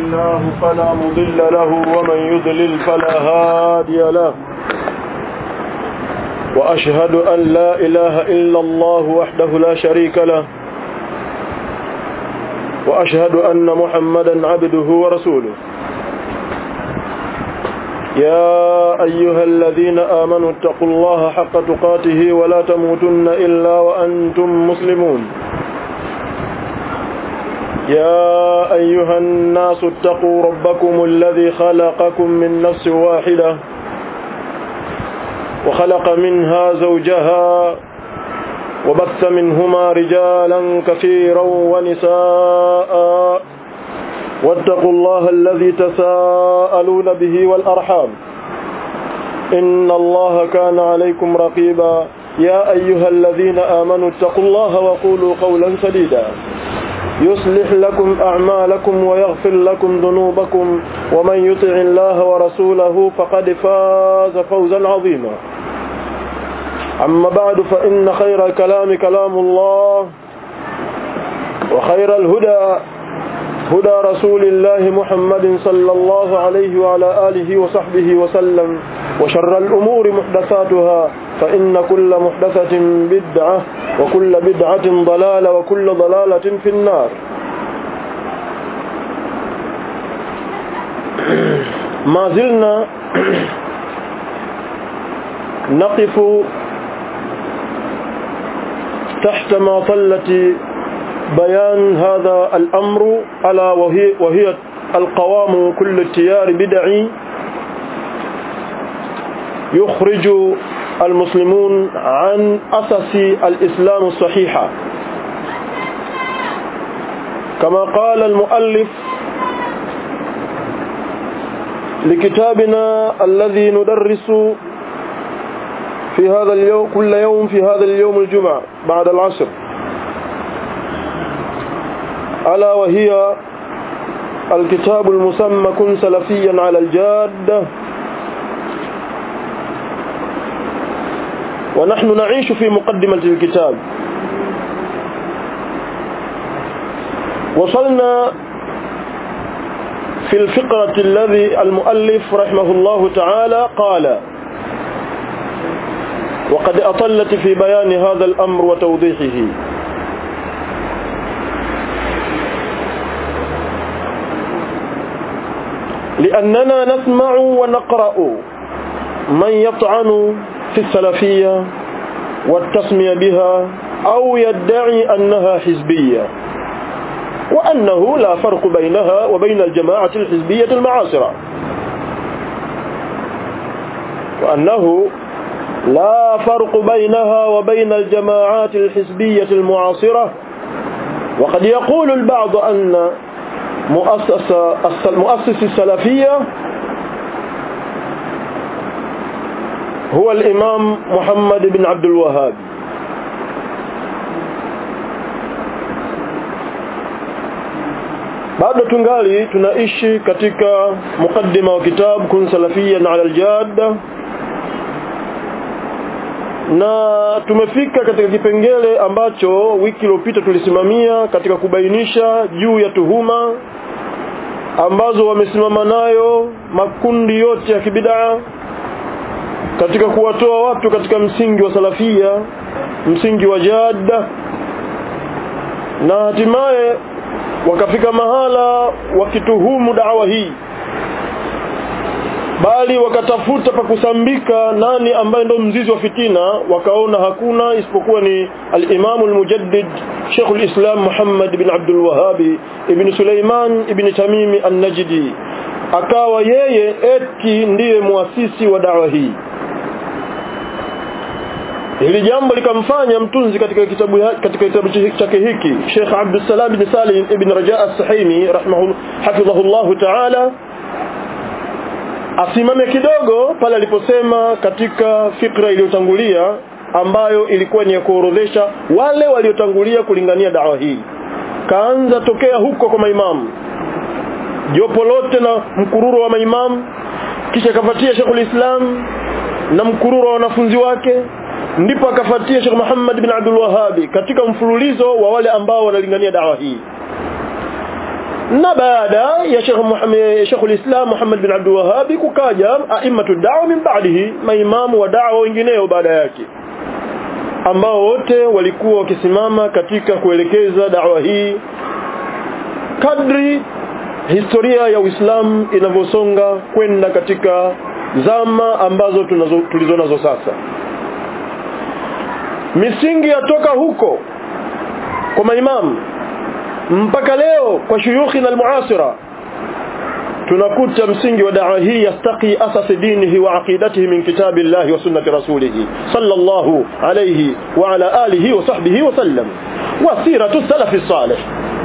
الله فلا مضل له ومن يضلل فلا هادي له وأشهد أن لا إله إلا الله وحده لا شريك له وأشهد أن محمدا عبده ورسوله يا أيها الذين آمنوا اتقوا الله حق تقاته ولا تموتن إلا وأنتم مسلمون يا أيها الناس اتقوا ربكم الذي خلقكم من نفس واحدة وخلق منها زوجها وبث منهما رجالا كثيرا ونساء واتقوا الله الذي تساءلون به والأرحام إن الله كان عليكم رقيبا يا أيها الذين آمنوا اتقوا الله وقولوا قولا سديدا يصلح لكم أعمالكم ويغفر لكم ذنوبكم ومن يطع الله ورسوله فقد فاز فوزا عظيما أما بعد فإن خير الكلام كلام الله وخير الهدى هدى رسول الله محمد صلى الله عليه وعلى آله وصحبه وسلم وشر الأمور محدثاتها فإن كل محدثة بدعة وكل بدعة ضلالة وكل ضلالة في النار ما زلنا نقف تحت مظلة بيان هذا الأمر ألا وهي, وهي القوام كل التيار بدعي يخرج المسلمون عن أساس الإسلام الصحيحة كما قال المؤلف لكتابنا الذي ندرس في هذا اليوم كل يوم في هذا اليوم الجمعة بعد العصر ألا وهي الكتاب المسمى كن سلفيا على الجادة ونحن نعيش في مقدمة الكتاب وصلنا في الفقرة الذي المؤلف رحمه الله تعالى قال وقد أطلت في بيان هذا الأمر وتوضيحه لأننا نسمع ونقرأ من يطعن في السلفية والتسمية بها أو يدعي أنها حزبية وأنه لا فرق بينها وبين الجماعة الحزبية المعاصرة وأنه لا فرق بينها وبين الجماعات الحزبية المعاصرة وقد يقول البعض أن مؤسس مؤسس السلفية هو الإمام محمد بن عبد الوهاب bado tungali tunaishi katika mukaddima wa kitabu kun salafiyan ala aljadda na tumefika katika kipengele ambacho wiki iliyopita tulisimamia katika kubainisha juu ya tuhuma ambazo wamesimama nayo makundi yote ya kibidaa katika kuwatoa watu katika msingi wa salafia msingi wa jada na hatimaye wakafika mahala wakituhumu dawa hii bali wakatafuta pa kusambika nani ambaye ndo mzizi wa fitina wakaona hakuna isipokuwa ni al-Imam al-Mujaddid Sheikh al-Islam Muhammad bin Abdul Wahhab ibn Sulaiman ibn Tamimi an-Najdi akawa yeye eti ndiye muasisi wa dawa hii Hili jambo likamfanya mtunzi katika kitabu katika kitabu chake hiki Sheikh Abdul Salam bin Salim ibn Raja as-Sahimi rahimahu hafidhahullah ta'ala asimame kidogo pale aliposema katika fikra iliyotangulia ambayo ilikuwa ni ya kuorodhesha wale waliotangulia kulingania dawa hii kaanza tokea huko kwa maimamu jopo lote na mkururo wa maimamu kisha kafuatia Sheikhul Islam na mkururo wa wanafunzi wake ndipo akafuatia Sheikh Muhammad bin Abdul Wahhabi katika mfululizo wa wale ambao wanalingania dawa hii na baada ya Sheikh Muhammad Sheikh al-Islam Muhammad bin Abdul Wahhab kukaja aimatu da'wa min ba'dihi maimamu wa da'wa wengineo baada yake ambao wote walikuwa wakisimama katika kuelekeza da'wa hii kadri historia ya Uislamu inavyosonga kwenda katika zama ambazo tunazo tulizonazo sasa misingi yatoka huko kwa maimamu mpaka leo kwa shuyukhi na almuasira tunakuta msingi wa da'wa hii yastaqi asas dinihi wa aqidatihi min kitabillahi wa sunnati rasulih sallallahu alayhi wa ala alihi wa sahbihi wa sallam wa siratu salafi salih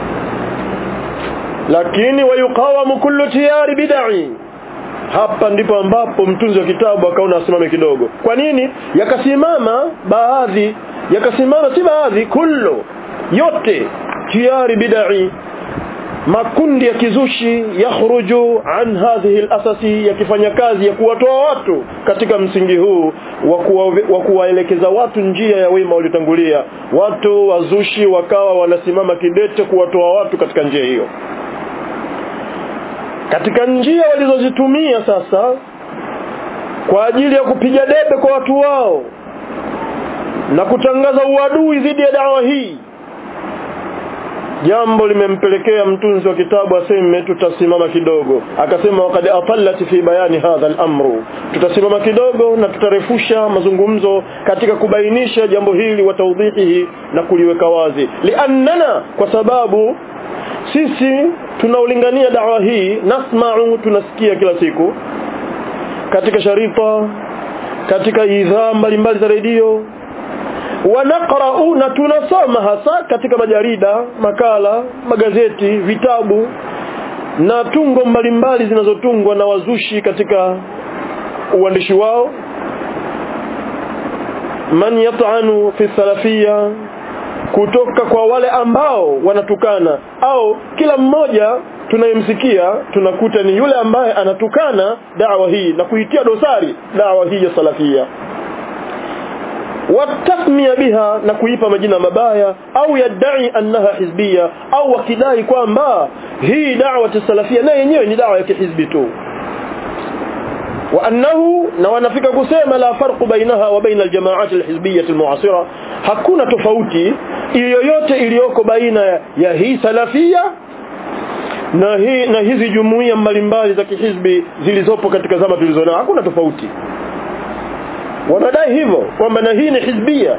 lakini wayuqawamu kullu tiyari bid'i hapa ndipo ambapo mtunzi wa kitabu akaona asimame kidogo kwa nini yakasimama baadhi yakasimama si baadhi kullu yote tiyari bid'i makundi ya kizushi yakhruju an hadhihi al-asasi yakifanya kazi ya kuwatoa watu katika msingi huu wa kuwaelekeza watu njia ya wema waliotangulia watu wazushi wakawa wanasimama kidete kuwatoa watu katika njia hiyo katika njia walizozitumia sasa kwa ajili ya kupiga debe kwa watu wao na kutangaza uadui dhidi ya dawa hii jambo limempelekea mtunzi wa kitabu aseme tutasimama kidogo akasema wakad atallat fi bayani hadha al-amru tutasimama kidogo na tutarefusha mazungumzo katika kubainisha jambo hili wa tawdhihi na kuliweka wazi liannana kwa sababu sisi tunaulingania dawa hii nasma'u tunasikia kila siku katika sharifa katika idhaa mbalimbali za redio wanaqra'u na tunasoma hasa katika majarida makala magazeti vitabu na tungo mbalimbali zinazotungwa na wazushi katika uandishi wao man yat'anu fi salafia kutoka kwa wale ambao wanatukana au kila mmoja tunayemsikia tunakuta ni yule ambaye anatukana dawa hii na kuitia dosari dawa hii ya salafia watasmia biha na kuipa majina mabaya au yadai annaha hizbia au wakidai kwamba hii da'wa salafia na yenyewe ni dawa ya kihizbi tu وأنه na wanafika kusema la farqu bainaha wa baina aljamaat alhizbiyyah almu'asira hakuna tofauti yoyote iliyoko baina ya hii salafia na hii na hizi jumuiya mbalimbali za kihizbi zilizopo katika zama tulizonao hakuna tofauti wanadai hivyo kwamba na hii ni hizbia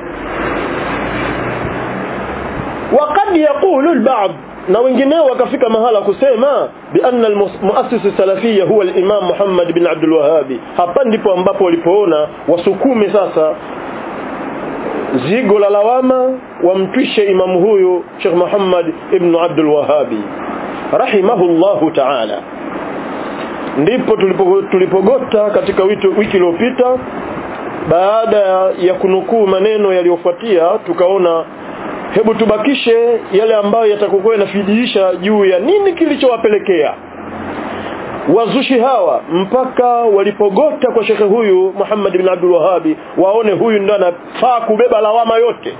وقد يقول البعض na wengineo wakafika mahala kusema bi anna almuassis salafia huwa al-imam Muhammad bin Abdul Wahhab hapa ndipo ambapo walipoona wasukume sasa zigo la lawama wamtwishe imamu huyu Sheikh Muhammad ibn Abdul Wahhab rahimahullahu ta'ala ndipo tulipo tulipogota katika wiki wiki iliyopita baada ya kunukuu maneno yaliyofuatia tukaona hebu tubakishe yale ambayo yatakokuwa yanafidiisha juu ya nini kilichowapelekea wazushi hawa mpaka walipogota kwa shekhe huyu Muhammad bin Abdul Wahhabi waone huyu ndo anafaa kubeba lawama yote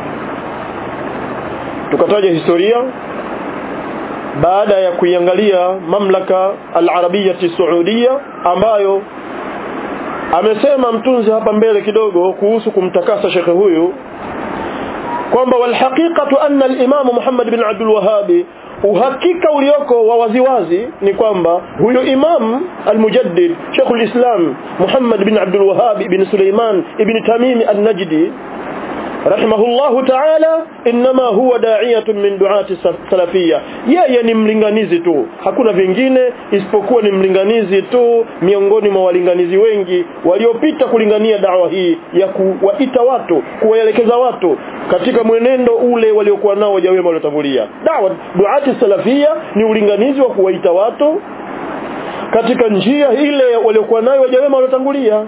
tukataja historia baada ya kuiangalia mamlaka al-Arabia Saudia ambayo amesema mtunzi hapa mbele kidogo kuhusu kumtakasa shekhe huyu kwamba walhaqiqatu anna al-Imam Muhammad bin Abdul Wahhab uhakika ulioko wa waziwazi ni kwamba huyo Imam al-Mujaddid Sheikh al-Islam Muhammad bin Abdul Wahhab ibn Sulaiman ibn Tamim al-Najdi rahimahullahu ta'ala inma huwa da'iyatun min du'ati salafia yeye ni mlinganizi tu hakuna vingine isipokuwa ni mlinganizi tu miongoni mwa walinganizi wengi waliopita kulingania dawa hii ya kuwaita watu kuwaelekeza watu katika mwenendo ule waliokuwa nao wajawema waliotangulia dawa du'ati salafia ni ulinganizi wa kuwaita watu katika njia ile waliokuwa nayo wajawema waliotangulia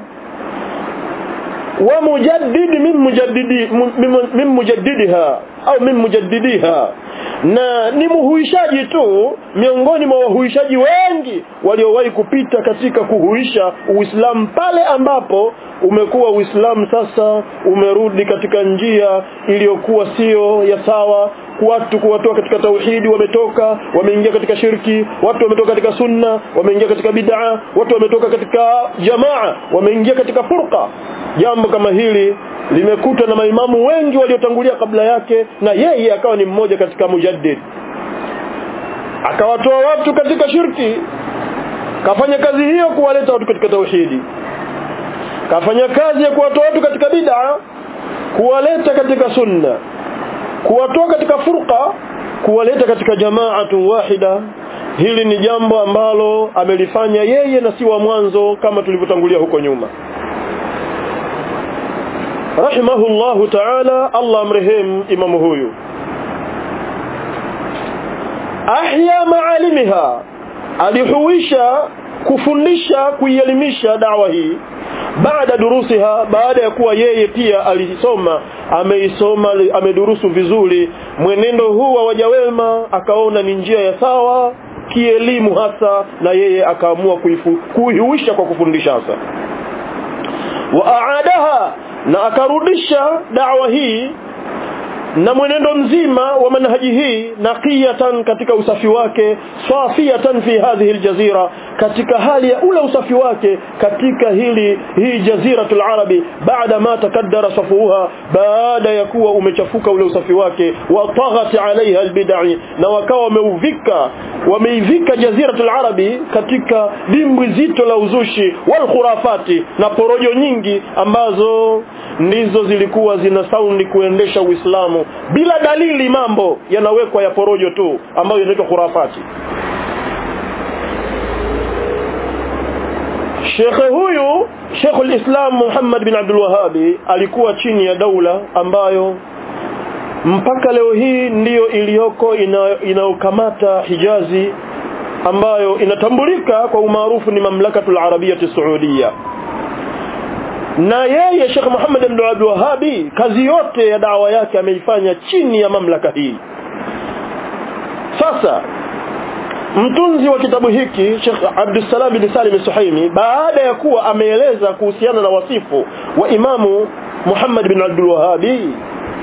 ومجدد من مجددي من مجددها au min mujaddidiha na ni muhuishaji tu miongoni mwa wahuishaji wengi waliowahi kupita katika kuhuisha Uislamu pale ambapo umekuwa Uislamu sasa umerudi katika njia iliyokuwa sio ya sawa watu kuwatoa katika tauhidi wametoka wameingia katika shirki watu wametoka katika sunna wameingia katika bid'a watu wametoka katika jamaa wameingia katika furqa jambo kama hili limekuta na maimamu wengi waliotangulia kabla yake na yeye akawa ni mmoja katika mujaddid akawatoa watu katika shirki kafanya kazi hiyo kuwaleta watu katika tauhidi kafanya kazi ya kuwatoa watu katika bid'a kuwaleta katika sunna kuwatoa katika furqa kuwaleta katika jamaatu wahida hili ni jambo ambalo amelifanya yeye na si wa mwanzo kama tulivyotangulia huko nyuma rahimahullahu ta'ala Allah amrehemu imamu huyu ahya maalimiha alihuisha kufundisha kuielimisha dawa hii baada durusiha baada ya kuwa yeye pia alisoma ameisoma amedurusu vizuri mwenendo huu wa wajawema akaona ni njia ya sawa kielimu hasa na yeye akaamua kuihuisha kwa kufundisha hasa wa aadaha na akarudisha dawa hii na mwenendo mzima wa manhaji hii naqiyatan katika usafi wake safiyatan fi hadhihi aljazira katika hali ya ule usafi wake katika hili hii jaziratul arabi baada ma takaddara safuha baada ya kuwa umechafuka ule usafi wake wa taghat alaiha albid'i na wakawa wameuvika wameivika jaziratul arabi katika dimbwi zito la uzushi wal khurafati na porojo nyingi ambazo ndizo zilikuwa zina saundi kuendesha Uislamu bila dalili mambo yanawekwa ya porojo tu ambayo inaitwa khurafati Shekhe huyu Sheikhul Islam Muhammad bin Abdul Wahhabi alikuwa chini ya daula ambayo mpaka leo hii ndiyo iliyoko inayokamata Hijazi ambayo inatambulika kwa umaarufu ni mamlakatul Arabiyyah Saudiya na yeye Sheikh Muhammad bin Abdul Wahhabi kazi yote ya dawa yake ameifanya chini ya mamlaka hii sasa mtunzi wa kitabu hiki Sheikh Abdul Salam bin Salim Suhaimi baada ya kuwa ameeleza kuhusiana na wasifu wa Imamu Muhammad bin Abdul Wahhabi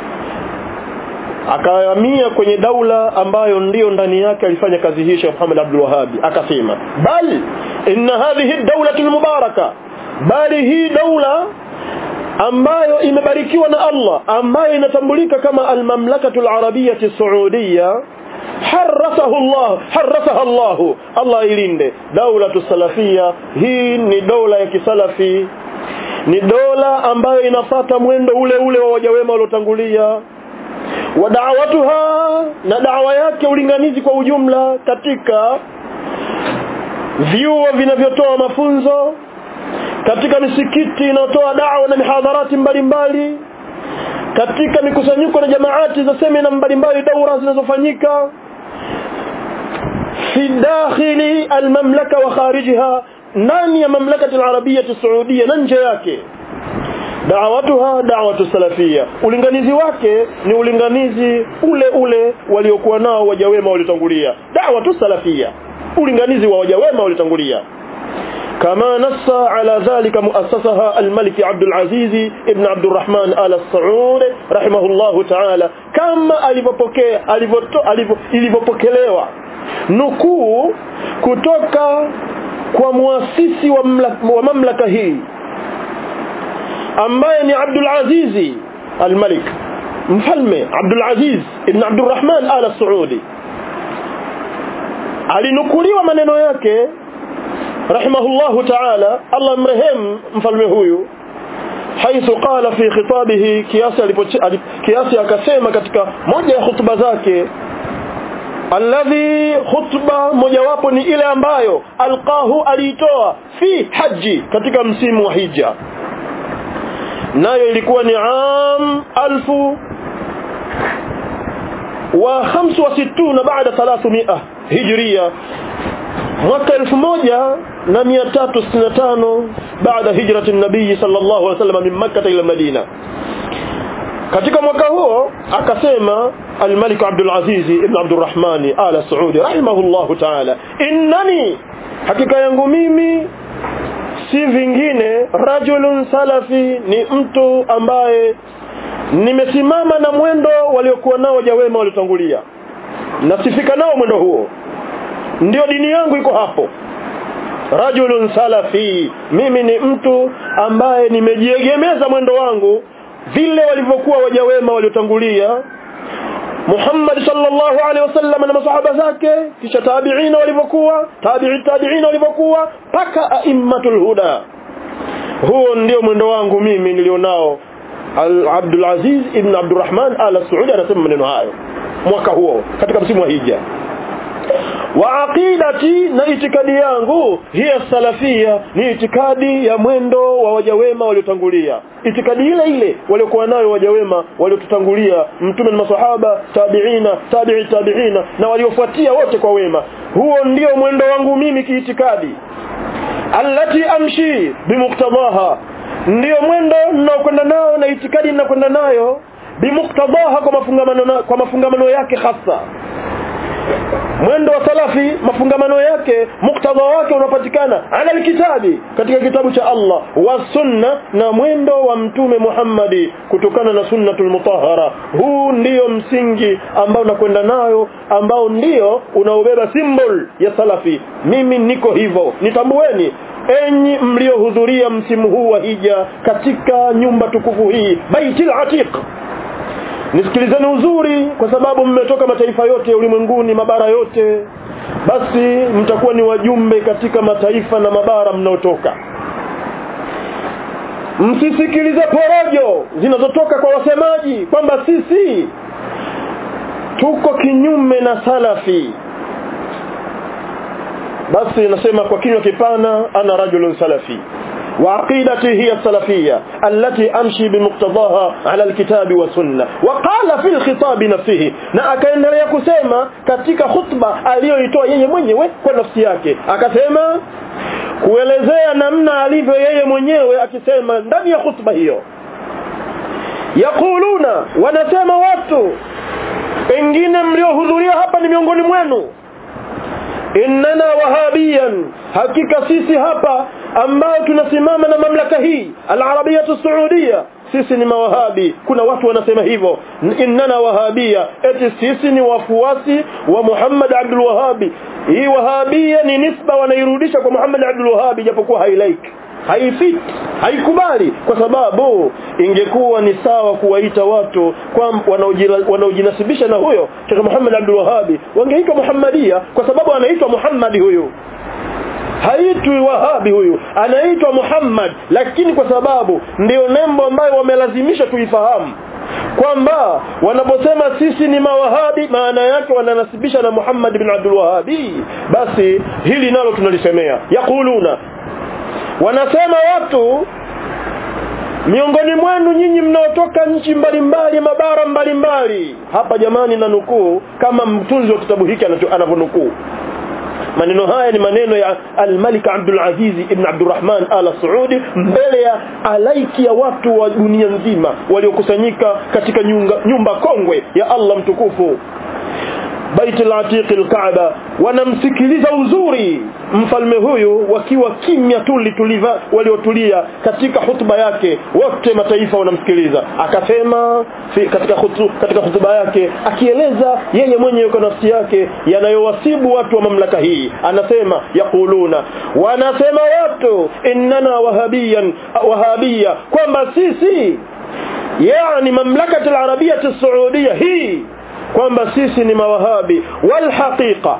akahamia kwenye daula ambayo ndiyo ndani yake alifanya kazi hii Sheikh Muhammad Abdul Wahhabi akasema bal inna hadhihi ad-dawlatu al-mubaraka bali hii daula ambayo imebarikiwa na Allah ambayo inatambulika kama al-mamlakatu al-arabiyyah as-saudiyya harasahu Allah harasaha Allah Allah ilinde daula salafia hii ni dola ya kisalafi ni dola ambayo inafata mwendo ule ule wa wajawema waliotangulia wa da'watuha na da'wa yake ulinganizi kwa ujumla katika vyuo vinavyotoa mafunzo katika misikiti inayotoa da'wa na mihadharati mbalimbali katika mikusanyiko na jamaati za semina mbalimbali daura zinazofanyika fi dakhili almamlaka wa kharijiha ndani ya mamlakati alarabia saudia na nje yake da'watuha da'watu salafia ulinganizi wake ni ulinganizi ule ule waliokuwa nao wajawema walitangulia da'watu salafia ulinganizi wa wajawema walitangulia كما نص على ذلك مؤسسها الملك عبد العزيز ابن عبد الرحمن آل السعود رحمه الله تعالى كما alivopokea ilivyopokelewa nukuu kutoka kwa muasisi wa, wa mamlaka hii ambaye ni Abdul Aziz al-Malik mfalme Abdul Aziz ibn Abdul Rahman Al Saudi alinukuliwa maneno yake rahimahullahu ta'ala Allah mrehemu mfalme huyu haithu qala fi khitabihi kiasi kiasi akasema katika moja ya hutuba zake alladhi khutba mojawapo ni ile ambayo alqahu aliitoa fi haji katika msimu wa hija nayo ilikuwa ni am alfu wa 65 baada 300 hijria mwaka 1365 baada hijrati nabii sallallahu alaihi wasallam min makkah ila madina katika mwaka huo akasema al-Malik Abdul Aziz ibn Abdul Rahman ala Saudi rahimahullahu ta'ala innani hakika yangu mimi si vingine rajulun salafi ni mtu ambaye nimesimama na mwendo waliokuwa nao waja wema waliotangulia nasifika nao mwendo huo ndio dini yangu iko hapo rajulun salafi mimi ni mtu ambaye nimejiegemeza mwendo wangu vile walivyokuwa waja wema waliotangulia Muhammad sallallahu alaihi wasallam na masahaba zake kisha tabi'ina walivyokuwa tabi'i tabi'ina walivyokuwa paka aimmatul huda huo ndio mwendo wangu mimi nilionao Abdul Aziz ibn Abdurrahman al-Saudi anasema maneno hayo mwaka huo katika msimu wa hija wa aqidati na itikadi yangu hiya salafia ni itikadi ya mwendo wa waja wema waliotangulia itikadi ile ile waliokuwa nayo waja wema waliotutangulia mtume na masahaba tabiina tabi'i tabiina na waliofuatia wote kwa wema huo ndio mwendo wangu mimi kiitikadi allati amshi bimuktadaha ndio mwendo ninaokwenda nao na itikadi ninakwenda nayo bimuktadaha kwa mafungamano kwa mafungamano yake hasa mwendo wa salafi mafungamano yake muktadha wake unapatikana ala alkitabi katika kitabu cha Allah wa sunna na mwendo wa mtume Muhammadi kutokana na sunnatul mutahhara huu ndiyo msingi ambao nakwenda nayo ambao ndio unaobeba symbol ya salafi mimi niko hivyo nitambueni enyi mliohudhuria msimu huu wa hija katika nyumba tukufu hii baitil atiq nisikilizeni uzuri kwa sababu mmetoka mataifa yote ya ulimwenguni mabara yote basi mtakuwa ni wajumbe katika mataifa na mabara mnaotoka msisikilize porojo zinazotoka kwa wasemaji kwamba sisi tuko kinyume na salafi basi nasema kwa kinywa kipana ana rajulun salafi وعقيدتي هي السلفية التي أمشي بمقتضاها على الكتاب والسنة وقال في الخطاب نفسه na akaendelea kusema katika khutba aliyoitoa yeye mwenyewe kwa nafsi yake akasema kuelezea namna alivyo yeye mwenyewe akisema ndani ya khutba hiyo yakuluna wanasema watu pengine mliohudhuria hapa ni miongoni mwenu innana wahabiyan hakika sisi hapa ambao tunasimama na mamlaka hii al-arabiyatu saudia sisi ni mawahabi kuna watu wanasema hivyo innana wahabia eti sisi ni wafuasi wa Muhammad Abdul Wahhabi hii wahabia ni nisba wanairudisha kwa Muhammad Abdul Wahhabi japokuwa hailaiki haifiti haikubali kwa sababu ingekuwa ni sawa kuwaita watu kwa wanaojinasibisha na huyo Sheikh Muhammad Abdul Wahhabi wangeitwa Muhammadia kwa sababu anaitwa Muhammad huyu haitwi wahabi huyu anaitwa Muhammad lakini kwa sababu ndio nembo ambayo wamelazimisha tuifahamu kwamba wanaposema sisi ni mawahabi maana yake wananasibisha na Muhammad bin Abdul Wahhabi basi hili nalo tunalisemea yakuluna wanasema watu miongoni mwenu nyinyi mnaotoka nchi mbalimbali mabara mbalimbali hapa jamani na nukuu kama mtunzi wa kitabu hiki anavyonukuu maneno haya ni maneno ya al-Malik Abdul Aziz ibn Abdurrahman al-Saudi mbele ya alaiki ya watu wa dunia nzima waliokusanyika katika nyumba, nyumba kongwe ya Allah mtukufu Bait al-Atiq al-Kaaba wanamsikiliza uzuri mfalme huyu wakiwa kimya tuli tuliva waliotulia katika hutuba yake wote mataifa wanamsikiliza akasema katika hutu, katika hutuba yake akieleza yeye mwenyewe kwa nafsi yake yanayowasibu watu wa mamlaka hii anasema yakuluna wanasema watu innana wahabiyan wahabia kwamba sisi yani mamlakati al-arabiyya as-saudiya hii kwamba sisi ni mawahabi wal haqiqa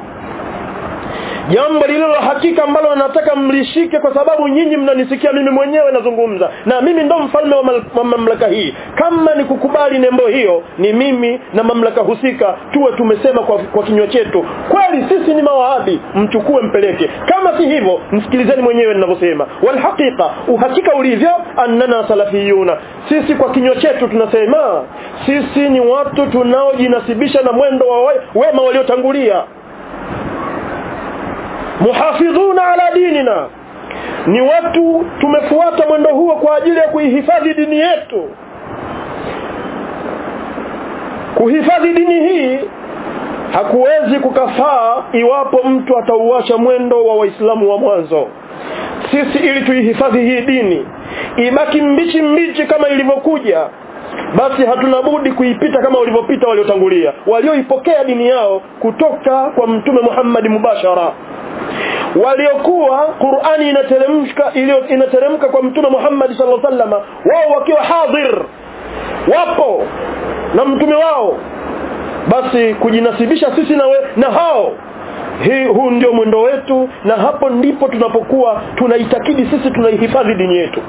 jambo lililo la hakika ambalo nataka mlishike kwa sababu nyinyi mnanisikia mimi mwenyewe nazungumza na mimi ndo mfalme wa, mal, wa mamlaka hii kama ni kukubali nembo hiyo ni mimi na mamlaka husika tuwe tumesema kwa, kwa kinywa chetu kweli sisi ni mawahabi mchukue mpeleke kama si hivyo msikilizeni mwenyewe ninavyosema walhaqiqa uhakika ulivyo annana salafiyuna sisi kwa kinywa chetu tunasema sisi ni watu tunaojinasibisha na mwendo wa wema waliotangulia muhafidhuna ala dinina ni watu tumefuata mwendo huo kwa ajili ya kuihifadhi dini yetu kuhifadhi dini hii hakuwezi kukafaa iwapo mtu atauacha mwendo wa waislamu wa mwanzo sisi ili tuihifadhi hii dini ibaki mbichi mbichi kama ilivyokuja basi hatuna budi kuipita kama walivyopita waliotangulia walioipokea dini yao kutoka kwa mtume Muhammad mubashara waliokuwa Qur'ani inateremka iliyo inateremka kwa mtume Muhammad sallallahu alaihi wasallam wao wakiwa hadhir wapo na mtume wao basi kujinasibisha sisi na, we, na hao hii huu ndio mwendo wetu na hapo ndipo tunapokuwa tunaitakidi sisi tunaihifadhi dini yetu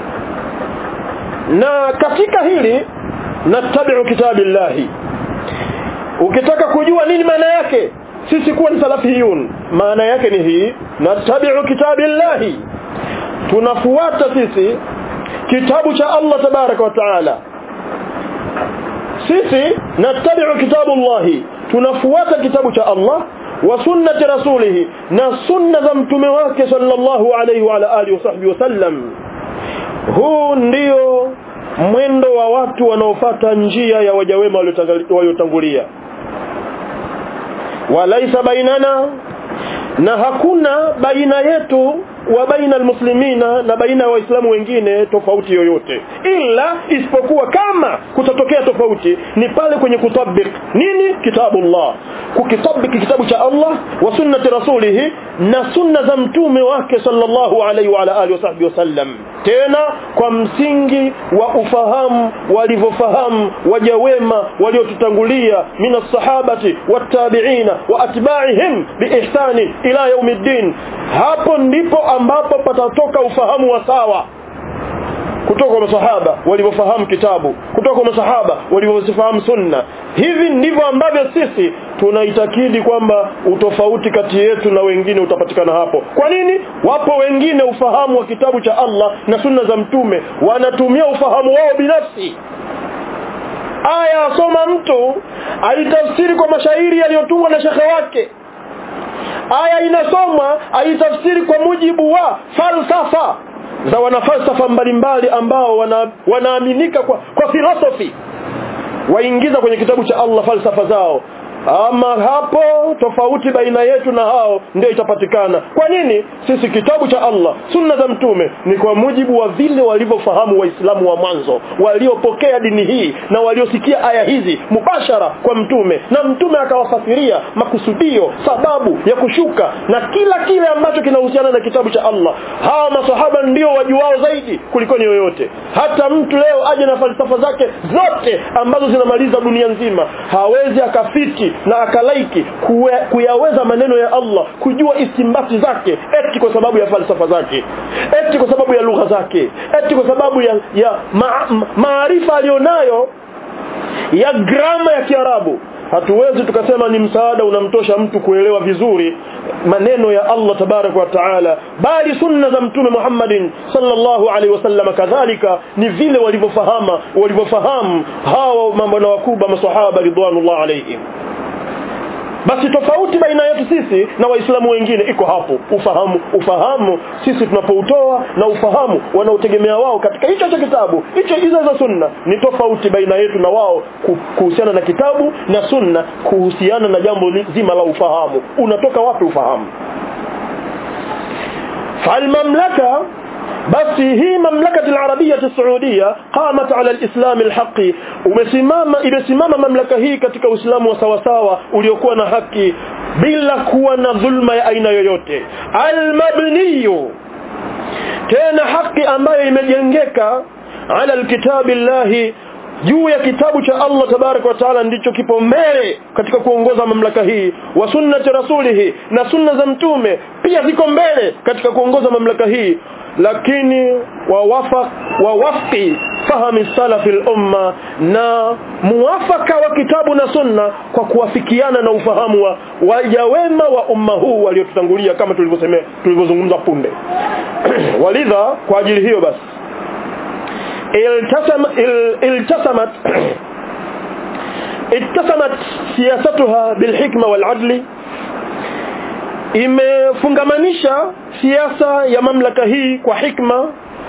na katika hili natabiu kitabillahi ukitaka kujua nini maana yake sisi kuwa ni salafiyun maana yake ni hii natabiu kitabillahi tunafuata sisi kitabu cha Allah tabaraka wa taala sisi natabiu kitabullahi tunafuata kitabu cha Allah wa sunnati rasulih na sunna za mtume wake sallallahu alayhi wa ala alihi wasahbihi wasallam huu ndio mwendo wa watu wanaofata njia ya wajawema waliotangulia walaisa bainana na hakuna baina yetu wa baina almuslimina na baina ya waislamu wengine tofauti yoyote ila isipokuwa kama kutatokea tofauti ni pale kwenye kutabik nini kitabullah kukitabiki kitabu cha Allah wa sunnati rasulih na sunna za mtume wake sallallahu alaihi wa ala alihi wasahbihi wasallam tena kwa msingi wa ufahamu walivyofahamu waja wema waliotutangulia min as-sahabati wat-tabi'ina wa atba'ihim biihsani ila yaumiddin hapo ndipo ambapo patatoka ufahamu wa sawa kutoka kwa masahaba walivyofahamu kitabu kutoka kwa masahaba walivyofahamu sunna hivi ndivyo ambavyo sisi tunaitakidi kwamba utofauti kati yetu na wengine utapatikana hapo kwa nini wapo wengine ufahamu wa kitabu cha Allah na sunna za mtume wanatumia ufahamu wao binafsi aya asoma mtu aitafsiri kwa mashairi yaliyotungwa na shekhe wake aya inasomwa aitafsiri kwa mujibu wa falsafa za wanafalsafa mbalimbali ambao wana, wanaaminika kwa, kwa filosofi waingiza kwenye kitabu cha Allah falsafa zao ama hapo tofauti baina yetu na hao ndio itapatikana kwa nini sisi kitabu cha Allah sunna za mtume ni kwa mujibu wa vile walivyofahamu waislamu wa mwanzo waliopokea dini hii na waliosikia aya hizi mubashara kwa mtume na mtume akawafasiria makusudio sababu ya kushuka na kila kile ambacho kinahusiana na kitabu cha Allah hawa masahaba ndio wajuao zaidi kuliko ni yoyote hata mtu leo aje na falsafa zake zote ambazo zinamaliza dunia nzima hawezi akafiti na akalaiki kuwe, kuyaweza maneno ya Allah kujua istimbati zake eti kwa sababu ya falsafa zake eti kwa sababu ya lugha zake eti kwa sababu ya, ya maarifa ma, alionayo ya grama ya Kiarabu hatuwezi tukasema ni msaada unamtosha mtu kuelewa vizuri maneno ya Allah tabarak wa taala bali sunna za mtume Muhammadin sallallahu alaihi wasallam kadhalika ni vile walivyofahamu walivyofahamu hawa mambo na wakubwa maswahaba ridwanullah alaihim basi tofauti baina yetu sisi na waislamu wengine iko hapo ufahamu ufahamu sisi tunapoutoa na ufahamu wanaotegemea wao katika hicho cha kitabu hicho hizo za sunna ni tofauti baina yetu na wao kuhusiana na kitabu na sunna kuhusiana na jambo zima la ufahamu unatoka wapi ufahamu falmamlaka basi hii mamlaka al-arabia saudia qamat ala al-islam al-haqi umesimama imesimama mamlaka hii katika uislamu wa sawasawa uliokuwa na haki bila kuwa na dhulma ya aina yoyote al-mabniyu tena haki ambayo imejengeka ala al-kitabi llahi juu ya kitabu cha Allah tabarak wa taala ndicho kipo mbele katika kuongoza mamlaka hii wa sunnati rasulihi na sunna za mtume pia ziko mbele katika kuongoza mamlaka hii lakini wawafaq wawafqi fahami salafi al-umma na muwafaka wa kitabu na sunna kwa kuwafikiana na ufahamu wa waja wema wa umma huu waliotutangulia kama tulivyosemea tulivyozungumza punde walidha kwa ajili hiyo basi التسم التسمت اتسمت سياستها بالحكمة والعدل imefungamanisha siasa ya mamlaka hii kwa hikma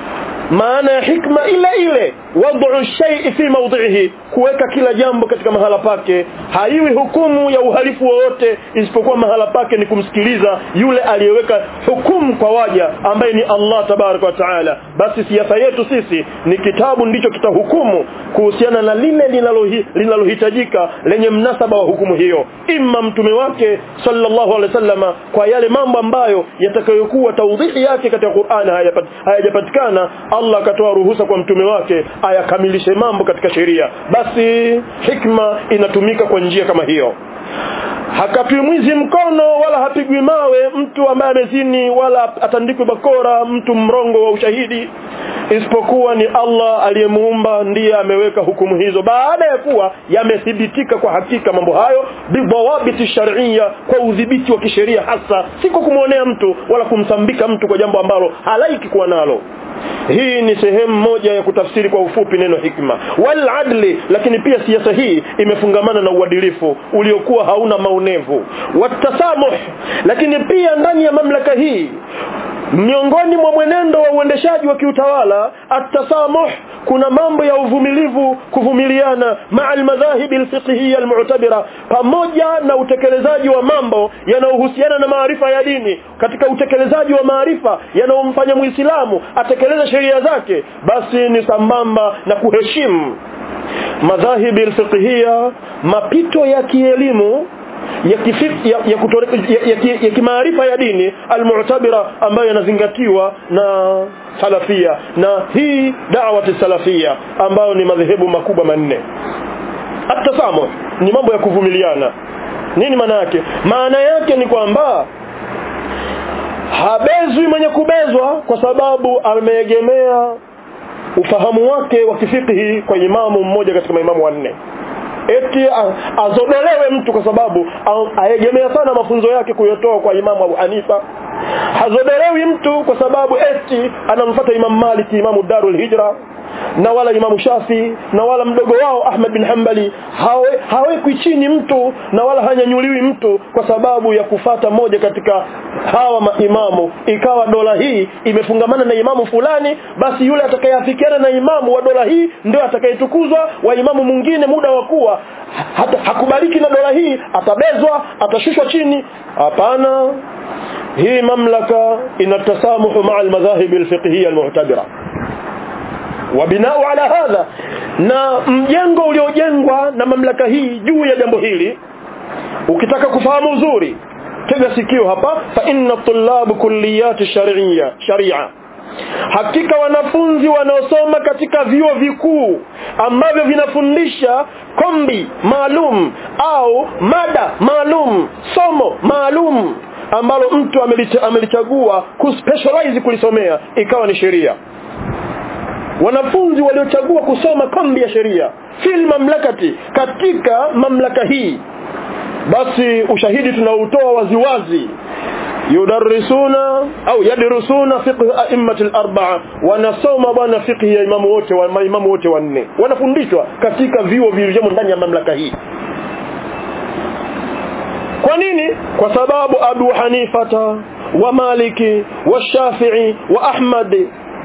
maana ya hikma ile ile wad'u shay'i fi mawdhihi kuweka kila jambo katika mahala pake haiwi hukumu ya uhalifu wowote isipokuwa mahala pake ni kumsikiliza yule aliyeweka hukumu kwa waja ambaye ni Allah tabaraka wa taala basi siasa yetu sisi ni kitabu ndicho kitahukumu kuhusiana na lile linalohi- linalohitajika lenye mnasaba wa hukumu hiyo imma mtume wake sallallahu alaihi wasallama kwa yale mambo ambayo yatakayokuwa taudhihi yake katika Qur'an hayapat- hayajapatikana Allah akatoa ruhusa kwa mtume wake ayakamilishe mambo katika sheria basi hikma inatumika kwa njia kama hiyo hakatwi mwizi mkono wala hapigwi mawe mtu ambaye amezini wala atandikwe bakora mtu mrongo wa ushahidi isipokuwa ni Allah aliyemuumba ndiye ameweka hukumu hizo baada ya kuwa yamethibitika kwa hakika mambo hayo bidhawabiti shar'iyya kwa udhibiti wa kisheria hasa si kwa kumwonea mtu wala kumsambika mtu kwa jambo ambalo halaiki kuwa nalo hii ni sehemu moja ya kutafsiri kwa ufupi neno hikma wal adli lakini pia siasa hii imefungamana na uadilifu uliokuwa hauna maonevu watasamuh lakini pia ndani ya mamlaka hii miongoni mwa mwenendo wa uendeshaji wa kiutawala atasamuh kuna mambo ya uvumilivu kuvumiliana maa almadhahibi alfiqhiyya almu'tabira pamoja na utekelezaji wa mambo yanayohusiana na maarifa ya dini katika utekelezaji wa maarifa yanayomfanya muislamu atekeleze sheria zake basi ni sambamba na kuheshimu madhahibi alfiqhiyya mapito ya kielimu ya kifik, ya, ya, kutore, ya, ya, ki- ya kimaarifa ya dini almu'tabira ambayo yanazingatiwa na salafia na hii da'wati salafia ambayo ni madhehebu makubwa manne atasamu ni mambo ya kuvumiliana nini maana yake maana yake ni kwamba habezwi mwenye kubezwa kwa sababu ameegemea ufahamu wake wa kifikihi kwa imamu mmoja katika maimamu wanne eti a- azodolewe mtu kwa sababu a- aegemea sana mafunzo yake kuyotoa kwa imamu Abu Hanifa hazodolewi mtu kwa sababu eti anamfuata Imam Maliki Imamu Darul Hijra na wala Imamu Shafi na wala mdogo wao Ahmad bin Hanbali hawe hawekwi chini mtu na wala hanyanyuliwi mtu kwa sababu ya kufata moja katika hawa maimamu ikawa dola hii imefungamana na imamu fulani basi yule atakayeafikiana na imamu wa dola hii ndio atakayetukuzwa wa imamu mwingine muda wa kuwa hata hakubaliki na dola hii atabezwa atashushwa chini hapana hii mamlaka inatasamuhu maa almadhahibi alfiqhiyya almu'tabira wabinau ala hadha na mjengo uliojengwa na mamlaka hii juu ya jambo hili ukitaka kufahamu uzuri tega sikio hapa fa inna tullabu kulliyati shar'iyya sharia hakika wanafunzi wanaosoma katika vyuo vikuu ambavyo vinafundisha kombi maalum au mada maalum somo maalum ambalo mtu amelicha- amelichagua kuspecialize kulisomea ikawa ni sheria wanafunzi waliochagua kusoma kombi ya sheria fil mamlakati katika mamlaka hii basi ushahidi tunaotoa waziwazi yudarrisuna au yadrusuna fiqh a'immati al-arba'a wanasoma bwana fiqh ya imamu wote wa maimamu wote wanne wanafundishwa katika vyuo vilivyomo ndani ya mamlaka hii kwa nini kwa sababu Abu Hanifata wa Maliki wa Shafi'i wa Ahmad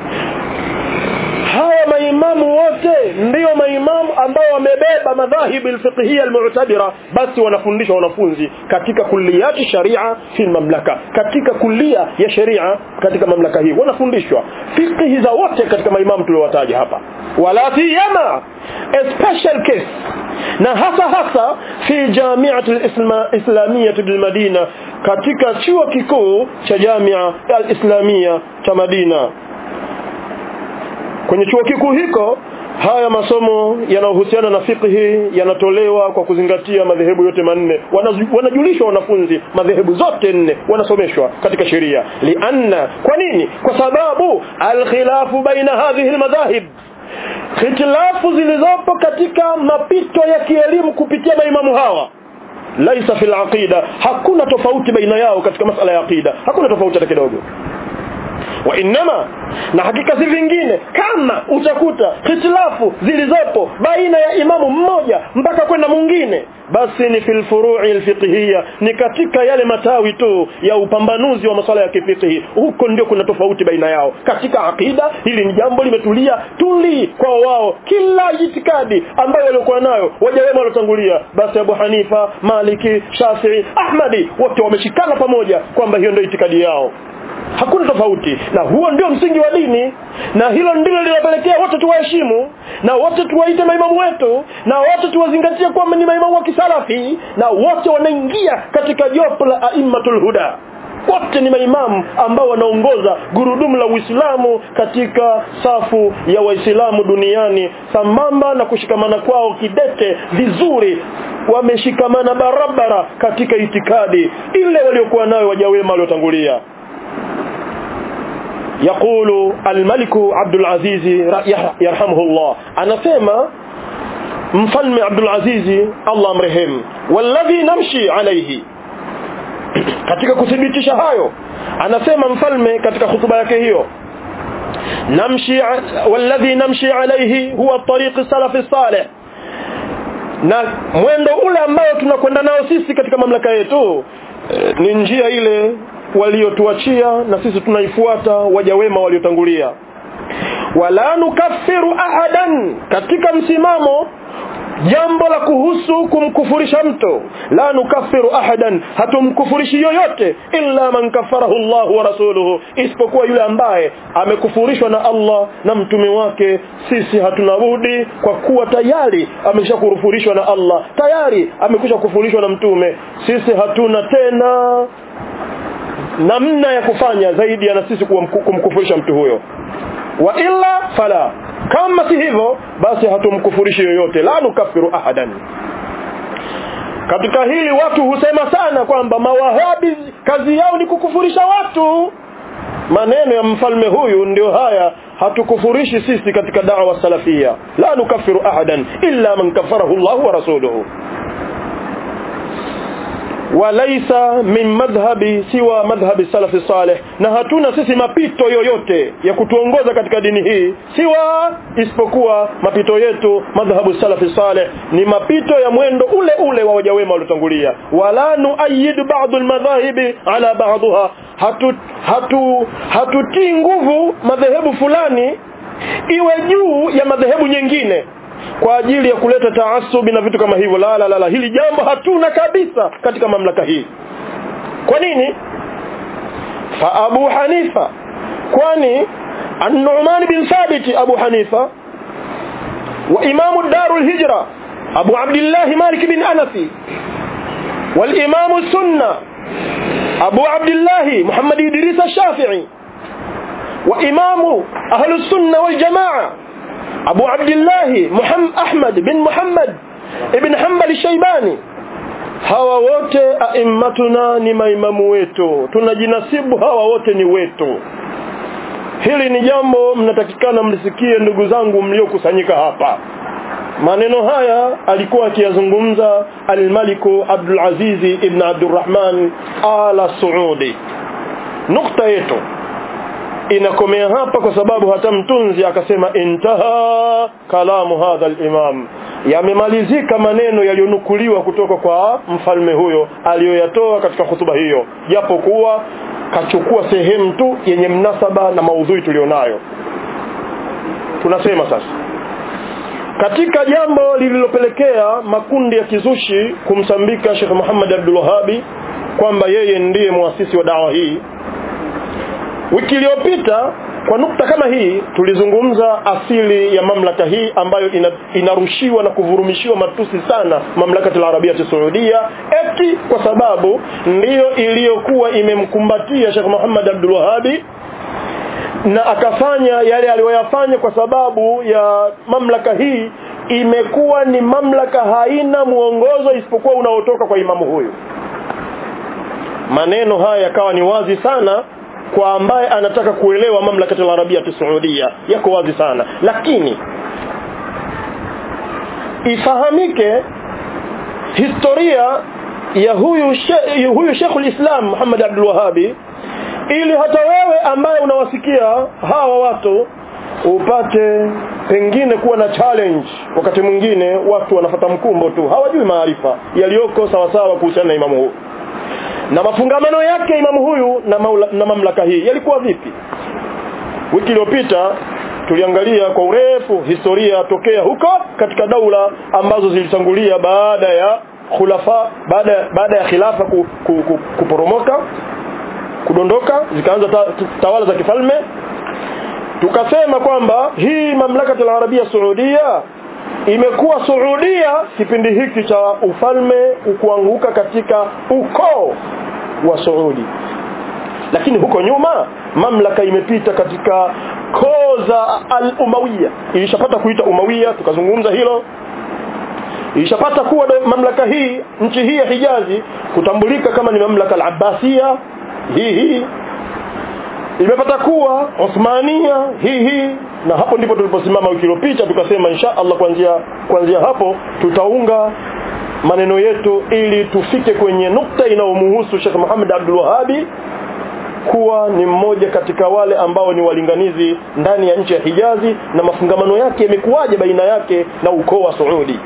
hawa maimamu wote ndio maimamu ambao wamebeba madhahibu alfiqhiyya almu'tabira basi wanafundisha wanafunzi katika kulliyati sharia fi mamlaka katika kulia ya sharia katika mamlaka hii wanafundishwa fiqhi za wote katika maimamu tuliowataja hapa wala siyama a special case na hasa hasa fi jami'at al-islamiyya bil Madina katika chuo kikuu cha Jamia al-Islamia cha Madina kwenye chuo kikuu hiko haya masomo yanayohusiana na fiqhi yanatolewa kwa kuzingatia madhehebu yote manne Wanazu- wanajulishwa wanafunzi madhehebu zote nne wanasomeshwa katika sheria lianna kwa nini kwa sababu alkhilafu baina hadhihi almadhahib hitilafu zilizopo katika mapito ya kielimu kupitia maimamu hawa laisa fil aqida hakuna tofauti baina yao katika masala ya aqida hakuna tofauti hata kidogo wa innama na hakika si vingine kama utakuta hitilafu zilizopo baina ya imamu mmoja mpaka kwenda mwingine basi ni fil furu'i alfiqhiyya ni katika yale matawi tu ya upambanuzi wa masuala ya kifiqhi huko ndio kuna tofauti baina yao katika akida hili ni jambo limetulia tuli kwa wao kila itikadi ambayo walikuwa nayo wajawema waliotangulia basi Abu Hanifa Maliki Shafi'i Ahmadi wote wameshikana pamoja kwamba hiyo ndio itikadi yao hakuna tofauti na huo ndio msingi wa dini na hilo ndilo linapelekea wote tuwaheshimu na wote tuwaite maimamu wetu na wote tuwazingatie kwamba ni maimamu wa kisalafi na wote wanaingia katika jopo la aimmatul huda wote ni maimamu ambao wanaongoza gurudumu la Uislamu katika safu ya Waislamu duniani sambamba na kushikamana kwao kidete vizuri wameshikamana barabara katika itikadi ile waliokuwa nayo wajawema waliotangulia يقول الملك عبد العزيز يرحمه الله أنا سيما mfalme Abdul Aziz Allah amrehemu walladhi namshi alayhi katika kuthibitisha hayo anasema mfalme katika hutuba yake hiyo namshi walladhi namshi alayhi huwa tariq salafi salih na mwendo ule ambao tunakwenda nao sisi katika mamlaka yetu ni njia ile waliotuachia na sisi tunaifuata waja wema waliotangulia wala nukaffiru ahadan katika msimamo jambo la kuhusu kumkufurisha mtu la nukaffiru ahadan hatumkufurishi yoyote illa man kafarahu Allah wa rasuluhu isipokuwa yule ambaye amekufurishwa na Allah na mtume wake sisi hatuna budi kwa kuwa tayari ameshakufurishwa na Allah tayari amekwisha kufurishwa na mtume sisi hatuna tena namna ya kufanya zaidi ya na sisi kumkufurisha mtu huyo wa illa fala kama si hivyo basi hatumkufurishi yoyote la nukafiru ahadan katika hili watu husema sana kwamba mawahabi kazi yao ni kukufurisha watu maneno ya mfalme huyu ndio haya hatukufurishi sisi katika da'wa salafia la nukafiru ahadan illa man kafarahu Allah wa rasuluhu walaisa min madhhabi siwa madhhabi salafi salih na hatuna sisi mapito yoyote ya kutuongoza katika dini hii siwa isipokuwa mapito yetu madhhabu salafi salih ni mapito ya mwendo ule ule wa wajawema waliotangulia wala nuayyid ba'd almadhahibi ala ba'dha hatu hatu hatutii nguvu madhehebu fulani iwe juu ya madhehebu nyingine kwa ajili ya kuleta taasubi na vitu kama hivyo la la la, la. hili jambo hatuna kabisa katika mamlaka hii kwa nini fa abu hanifa kwani an-nu'man bin thabit abu hanifa wa imamu darul hijra abu abdullah malik bin anasi wal imamu sunna abu abdullah muhammad idris ash-shafi'i wa imamu ahlus sunna wal jamaa أبو عبد الله محمد أحمد بن محمد ابن حنبل الشيباني hawa wote aimmatuna ni maimamu wetu tunajinasibu hawa wote ni wetu hili ni jambo mnatakikana mlisikie ndugu zangu mliokusanyika hapa maneno haya alikuwa akiyazungumza almaliku Abdul Aziz ibn Abdurrahman ala Saudi nukta yetu inakomea hapa kwa sababu hata mtunzi akasema intaha kalamu hadha al-imam yamemalizika maneno yaliyonukuliwa kutoka kwa mfalme huyo aliyoyatoa katika hutuba hiyo japo kuwa kachukua sehemu tu yenye mnasaba na maudhui tulionayo tunasema sasa katika jambo lililopelekea makundi ya kizushi kumsambika Sheikh Muhammad Abdul Wahhabi kwamba yeye ndiye muasisi wa dawa hii wiki iliyopita kwa nukta kama hii tulizungumza asili ya mamlaka hii ambayo ina, inarushiwa na kuvurumishiwa matusi sana mamlaka ya Arabia ya Saudia eti kwa sababu ndiyo iliyokuwa imemkumbatia Sheikh Muhammad Abdul Wahhabi na akafanya yale aliyoyafanya kwa sababu ya mamlaka hii imekuwa ni mamlaka haina muongozo isipokuwa unaotoka kwa imamu huyu maneno haya yakawa ni wazi sana kwa ambaye anataka kuelewa mamlaka ya Arabia ya Saudia yako wazi sana lakini ifahamike historia ya huyu she, huyu Sheikhul Islam Muhammad Abdul Wahhabi ili hata wewe ambaye unawasikia hawa watu upate pengine kuwa na challenge wakati mwingine watu wanafata mkumbo tu hawajui maarifa yaliyoko sawasawa kuhusiana na imamu huyu na mafungamano yake imamu huyu na, maula, na mamlaka hii yalikuwa vipi wiki iliyopita tuliangalia kwa urefu historia tokea huko katika daula ambazo zilitangulia baada ya khulafa baada baada ya khilafa ku, ku, ku, kuporomoka kudondoka zikaanza ta, tawala za kifalme tukasema kwamba hii mamlaka al-arabia saudia imekuwa Saudia kipindi hiki cha ufalme kuanguka katika ukoo wa Saudi lakini huko nyuma mamlaka imepita katika koo za al-Umawiya ilishapata kuita Umawiya tukazungumza hilo ilishapata kuwa mamlaka hii nchi hii ya Hijazi kutambulika kama ni mamlaka al-Abbasiya hii hii imepata kuwa Uthmania hii hii na hapo ndipo tuliposimama wiki iliyopita tukasema insha Allah kuanzia kuanzia hapo tutaunga maneno yetu ili tufike kwenye nukta inayomhusu Sheikh Muhammad Abdul Wahhabi kuwa ni mmoja katika wale ambao ni walinganizi ndani ya nchi ya Hijazi na mafungamano yake yamekuwaje baina yake na ukoo wa Saudi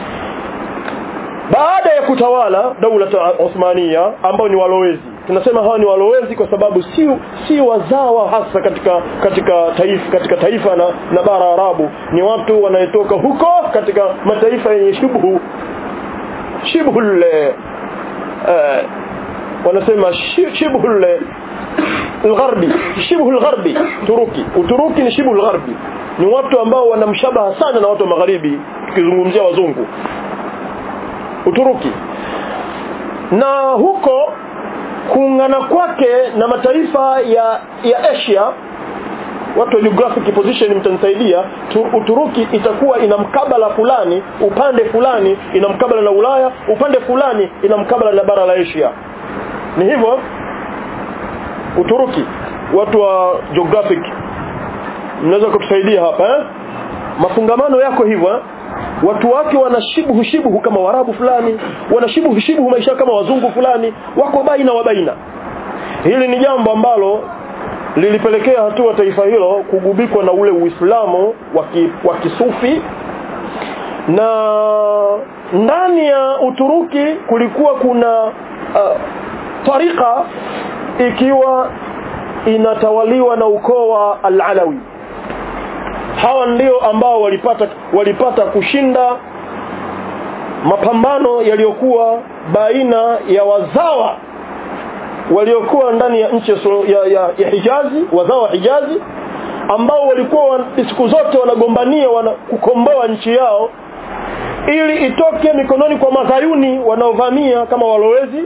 baada ya kutawala daula Uthmania ambao ni walowezi tunasema hawa ni walowezi kwa sababu si si wazawa hasa katika katika taifa katika taifa na, na bara Arabu ni watu wanaetoka huko katika mataifa yenye shubhu shibhu uh, wanasema shibhu al-gharbi shibhu al-gharbi turuki uturuki ni shibhu al-gharbi ni watu ambao wanamshabaha sana na watu wa magharibi tukizungumzia wazungu Uturuki na huko kuungana kwake na mataifa ya ya Asia watu wa geographic position mtanisaidia Uturuki itakuwa ina mkabala fulani upande fulani ina mkabala na Ulaya upande fulani ina mkabala na bara la Asia ni hivyo Uturuki watu wa geographic mnaweza kutusaidia hapa eh? mafungamano yako hivyo eh? watu wake wanashibuhu shibuhu kama warabu fulani wanashibuhu shibuhu maisha kama wazungu fulani wako baina wa baina hili ni jambo ambalo lilipelekea hatua taifa hilo kugubikwa na ule uislamu wa kisufi na ndani ya uturuki kulikuwa kuna uh, tarika ikiwa inatawaliwa na ukoo wa al-alawi hawa ndio ambao walipata walipata kushinda mapambano yaliyokuwa baina ya wazawa waliokuwa ndani ya nchi ya, ya, ya Hijazi wazawa wa Hijazi ambao walikuwa siku zote wanagombania wana, kukomboa nchi yao ili itoke mikononi kwa madhayuni wanaovamia kama walowezi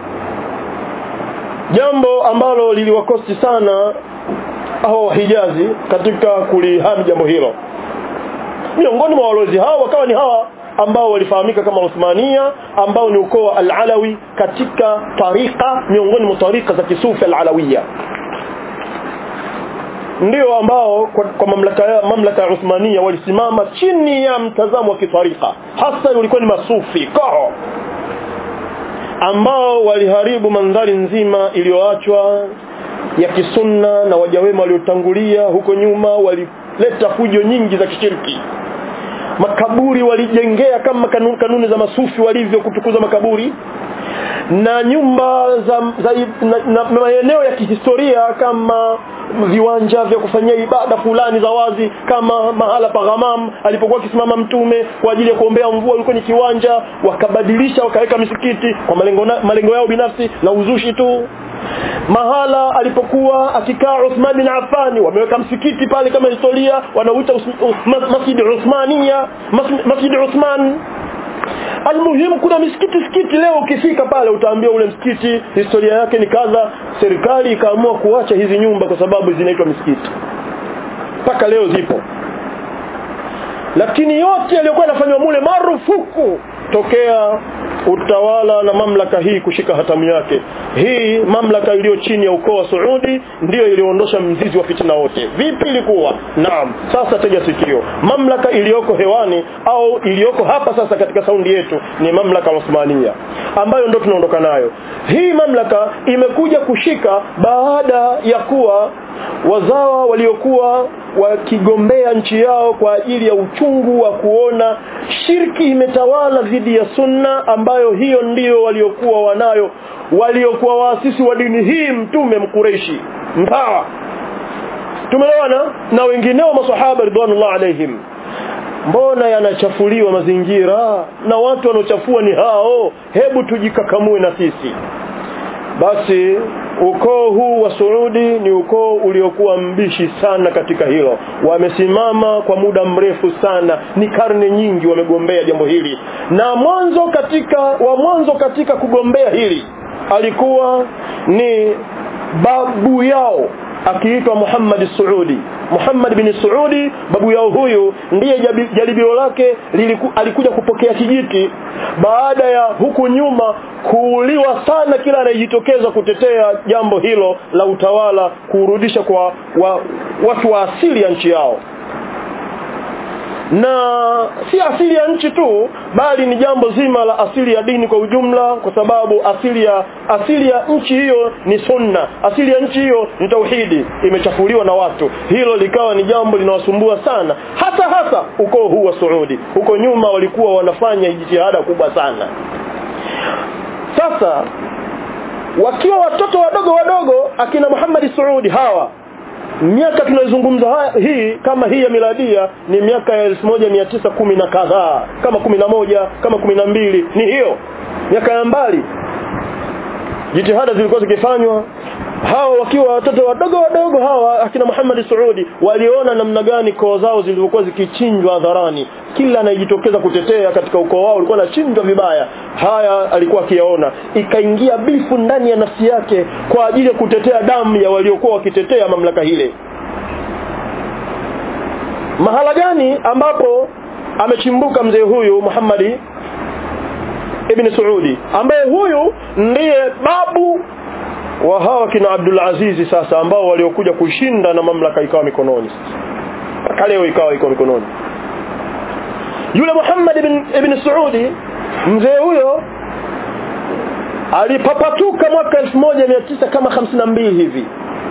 jambo ambalo liliwakosti sana hao wahijazi katika kulihami jambo hilo miongoni mwa walowezi hao wakawa ni hawa ambao walifahamika kama Uthmania ambao ni ukoo wa al-Alawi katika tarika miongoni mwa tarika za kisufi al-Alawiyya ndio ambao kwa, kwa mamlaka ya mamlaka ya Uthmania walisimama chini ya mtazamo wa kitarika hasa ulikuwa ni masufi koho ambao waliharibu mandhari nzima iliyoachwa ya kisunna na wajawema waliotangulia huko nyuma walileta fujo nyingi za kishirki makaburi walijengea kama kanuni, kanuni za masufi walivyo kutukuza makaburi na nyumba za, za na, na maeneo ya kihistoria kama viwanja vya kufanyia ibada fulani za wazi kama mahala pa ghamam alipokuwa akisimama mtume kwa ajili ya kuombea mvua ulikuwa ni kiwanja wakabadilisha wakaweka misikiti kwa malengo, na, malengo yao binafsi na uzushi tu mahala alipokuwa akikaa Uthman bin Affan wameweka msikiti pale kama historia wanauita Masjid Uthmania Masjid Uthman Almuhimu kuna misikiti sikiti leo ukifika pale utaambia ule msikiti historia yake ni kadha serikali ikaamua kuacha hizi nyumba kwa sababu zinaitwa misikiti mpaka leo zipo lakini yote yaliyokuwa yanafanywa mule marufuku tokea utawala na mamlaka hii kushika hatamu yake hii mamlaka iliyo chini ya ukoo wa Saudi ndiyo iliyoondosha mzizi wa fitina wote vipi ilikuwa naam sasa tega sikio mamlaka iliyoko hewani au iliyoko hapa sasa katika saundi yetu ni mamlaka Osmania ambayo ndo tunaondoka nayo hii mamlaka imekuja kushika baada ya kuwa wazawa waliokuwa wakigombea nchi yao kwa ajili ya uchungu wa kuona shirki imetawala dhidi ya sunna ambayo hiyo ndiyo waliokuwa wanayo waliokuwa waasisi wa dini hii mtume mkureishi mpawa tumeelewana na wengineo masahaba ridwanullah alaihim mbona yanachafuliwa mazingira na watu wanaochafua ni hao hebu tujikakamue na sisi basi ukoo huu wa Saudi ni ukoo uliokuwa mbishi sana katika hilo wamesimama kwa muda mrefu sana ni karne nyingi wamegombea jambo hili na mwanzo katika wa mwanzo katika kugombea hili alikuwa ni babu yao akiitwa Muhammad Saudi Muhammad bin Saudi babu yao huyu ndiye jaribio lake liliku, alikuja kupokea kijiti baada ya huku nyuma kuuliwa sana kila anayejitokeza kutetea jambo hilo la utawala kurudisha kwa wa, watu wa asili ya nchi yao na si asili ya nchi tu bali ni jambo zima la asili ya dini kwa ujumla kwa sababu asili ya asili ya nchi hiyo ni sunna asili ya nchi hiyo ni tauhidi imechafuliwa na watu hilo likawa ni jambo linawasumbua sana hata hasa ukoo huu wa Saudi huko nyuma walikuwa wanafanya jitihada kubwa sana sasa wakiwa watoto wadogo wadogo akina Muhammad Saudi hawa miaka tunayozungumza hii kama hii ya miladia ni miaka ya 1910 na kadhaa kama 11 kama 12 ni hiyo miaka ya mbali jitihada zilikuwa zikifanywa hawa wakiwa watoto wadogo wadogo hawa akina Muhammad Saudi waliona namna gani koo zao zilivyokuwa zikichinjwa hadharani kila anayejitokeza kutetea katika ukoo wao ulikuwa anachinjwa vibaya haya alikuwa akiyaona ikaingia bifu ndani ya nafsi yake kwa ajili ya kutetea damu ya waliokuwa wakitetea mamlaka hile mahala gani ambapo amechimbuka mzee huyu Muhammad ibn Saudi ambaye huyu ndiye babu wa hawa kina Abdul Aziz sasa ambao waliokuja kushinda na mamlaka ikawa mikononi mpaka leo ikawa iko mikononi yule Muhammad ibn, ibn Saudi mzee huyo alipapatuka mwaka 1900 kama 52 hivi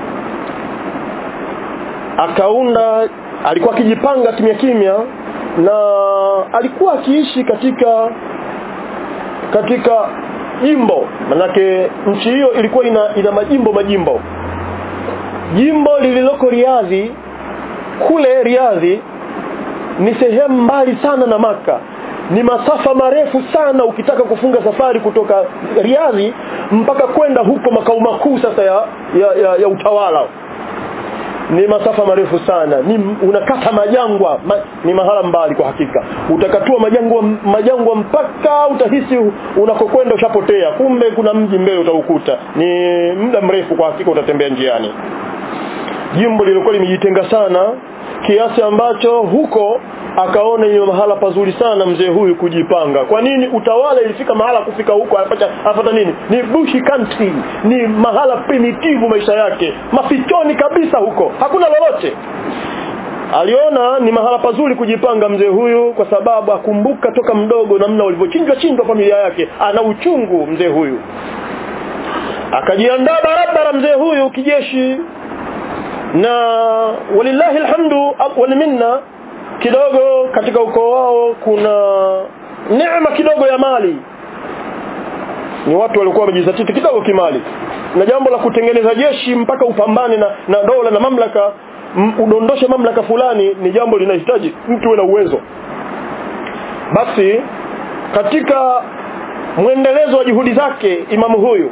akaunda alikuwa akijipanga kimya kimya na alikuwa akiishi katika katika jimbo manake nchi hiyo ilikuwa ina, ina majimbo majimbo jimbo lililoko Riadhi kule Riadhi ni sehemu mbali sana na maka ni masafa marefu sana ukitaka kufunga safari kutoka Riadhi mpaka kwenda huko makao makuu sasa ya, ya, ya, ya utawala ni masafa marefu sana ni unakata majangwa ma, ni mahala mbali kwa hakika utakatua majangwa majangwa mpaka utahisi unakokwenda ushapotea kumbe kuna mji mbele utaukuta ni muda mrefu kwa hakika utatembea njiani jimbo lilikuwa limejitenga sana kiasi ambacho huko akaona ni mahala pazuri sana mzee huyu kujipanga kwa nini utawala ilifika mahala kufika huko afata, afata nini ni bushi country ni mahala primitive maisha yake mafichoni kabisa huko hakuna lolote aliona ni mahala pazuri kujipanga mzee huyu kwa sababu akumbuka toka mdogo namna ulivyochinjwa chinjwa familia yake ana uchungu mzee huyu akajiandaa barabara mzee huyu kijeshi na walillahi alhamdu wal minna kidogo katika ukoo wao kuna neema kidogo ya mali ni watu walikuwa wamejizatiti kidogo kimali na jambo la kutengeneza jeshi mpaka upambane na, na dola na mamlaka m, udondoshe mamlaka fulani ni jambo linahitaji mtu uwe na uwezo basi katika mwendelezo wa juhudi zake imamu huyu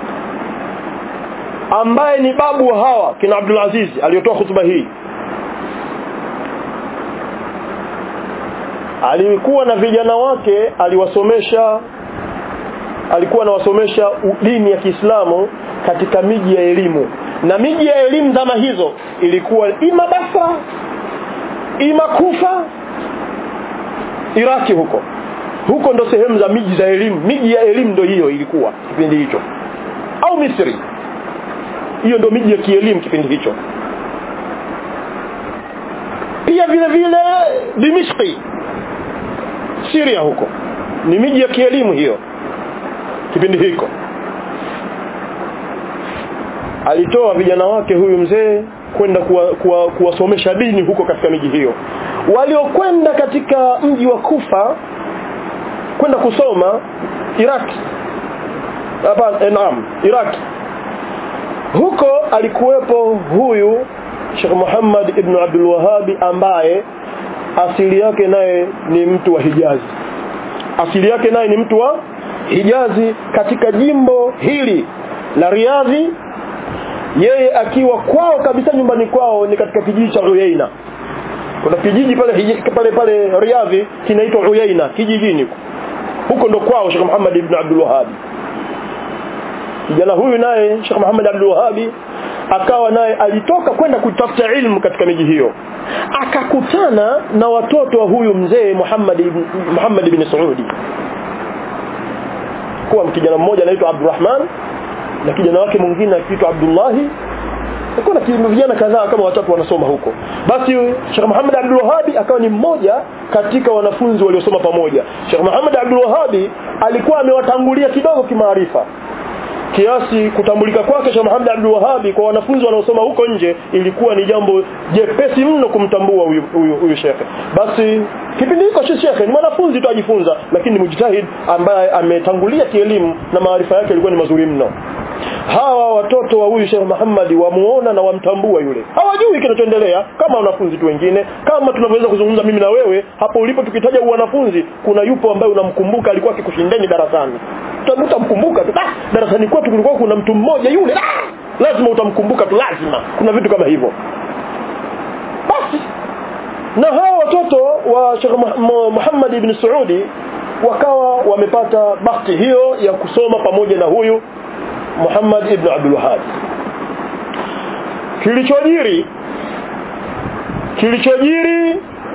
ambaye ni babu wa hawa kina Abdul Aziz aliyotoa hutuba hii alikuwa na vijana wake aliwasomesha alikuwa anawasomesha dini ya Kiislamu katika miji ya elimu na miji ya elimu zama hizo ilikuwa ima Basra ima Kufa Iraki huko huko ndo sehemu za miji za elimu miji ya elimu ndo hiyo ilikuwa kipindi hicho au Misri hiyo ndo miji ya kielimu kipindi hicho pia vile vile Dimishki Syria huko ni miji ya kielimu hiyo kipindi hiko alitoa vijana wake huyu mzee kwenda kuwasomesha kuwa, kuwa dini huko katika miji hiyo waliokwenda katika mji wa Kufa kwenda kusoma Iraq hapa naam Iraq huko alikuwepo huyu Sheikh Muhammad ibn Abdul Wahhabi ambaye asili yake naye ni mtu wa Hijazi asili yake naye ni mtu wa Hijazi katika jimbo hili la Riadhi yeye akiwa kwao kabisa nyumbani kwao ni katika kijiji cha Uyaina kuna kijiji pale pale pale Riadhi kinaitwa Uyaina kijijini huko ndo kwao Sheikh Muhammad ibn Abdul Wahhab kijana huyu naye Sheikh Muhammad Abdul Wahhab akawa naye alitoka kwenda kutafuta ilmu katika miji hiyo akakutana na watoto wa huyu mzee Muhammad ibn Muhammad ibn Saudi kuwa kijana mmoja anaitwa Abdurrahman na kijana wake mwingine akiitwa Abdullahi kuna vijana kadhaa kama watatu wanasoma huko basi Sheikh Muhammad Abdul Wahhab akawa ni mmoja katika wanafunzi waliosoma pamoja Sheikh Muhammad Abdul Wahhab alikuwa amewatangulia kidogo kimaarifa kiasi kutambulika kwake Sheikh Muhammad Abdul Wahhab kwa wanafunzi wanaosoma huko nje ilikuwa ni jambo jepesi mno kumtambua huyu huyu, huyu shekhe basi kipindi hicho shekhe ni mwanafunzi tu ajifunza lakini mujtahid ambaye ametangulia kielimu na maarifa yake yalikuwa ni mazuri mno hawa watoto wa huyu Sheikh Muhammad wamuona na wamtambua yule hawajui kinachoendelea kama wanafunzi tu wengine kama tunavyoweza kuzungumza mimi na wewe hapo ulipo tukitaja wanafunzi kuna yupo ambaye unamkumbuka alikuwa akikushindeni darasani utamkumbuka tu ah darasani kwetu kulikuwa kuna mtu mmoja yule ah lazima utamkumbuka tu lazima kuna vitu kama hivyo basi na hawa watoto wa Sheikh Muhammad ibn Saudi wakawa wamepata bahati hiyo ya kusoma pamoja na huyu Muhammad ibn Abdul Wahhab kilichojiri kilichojiri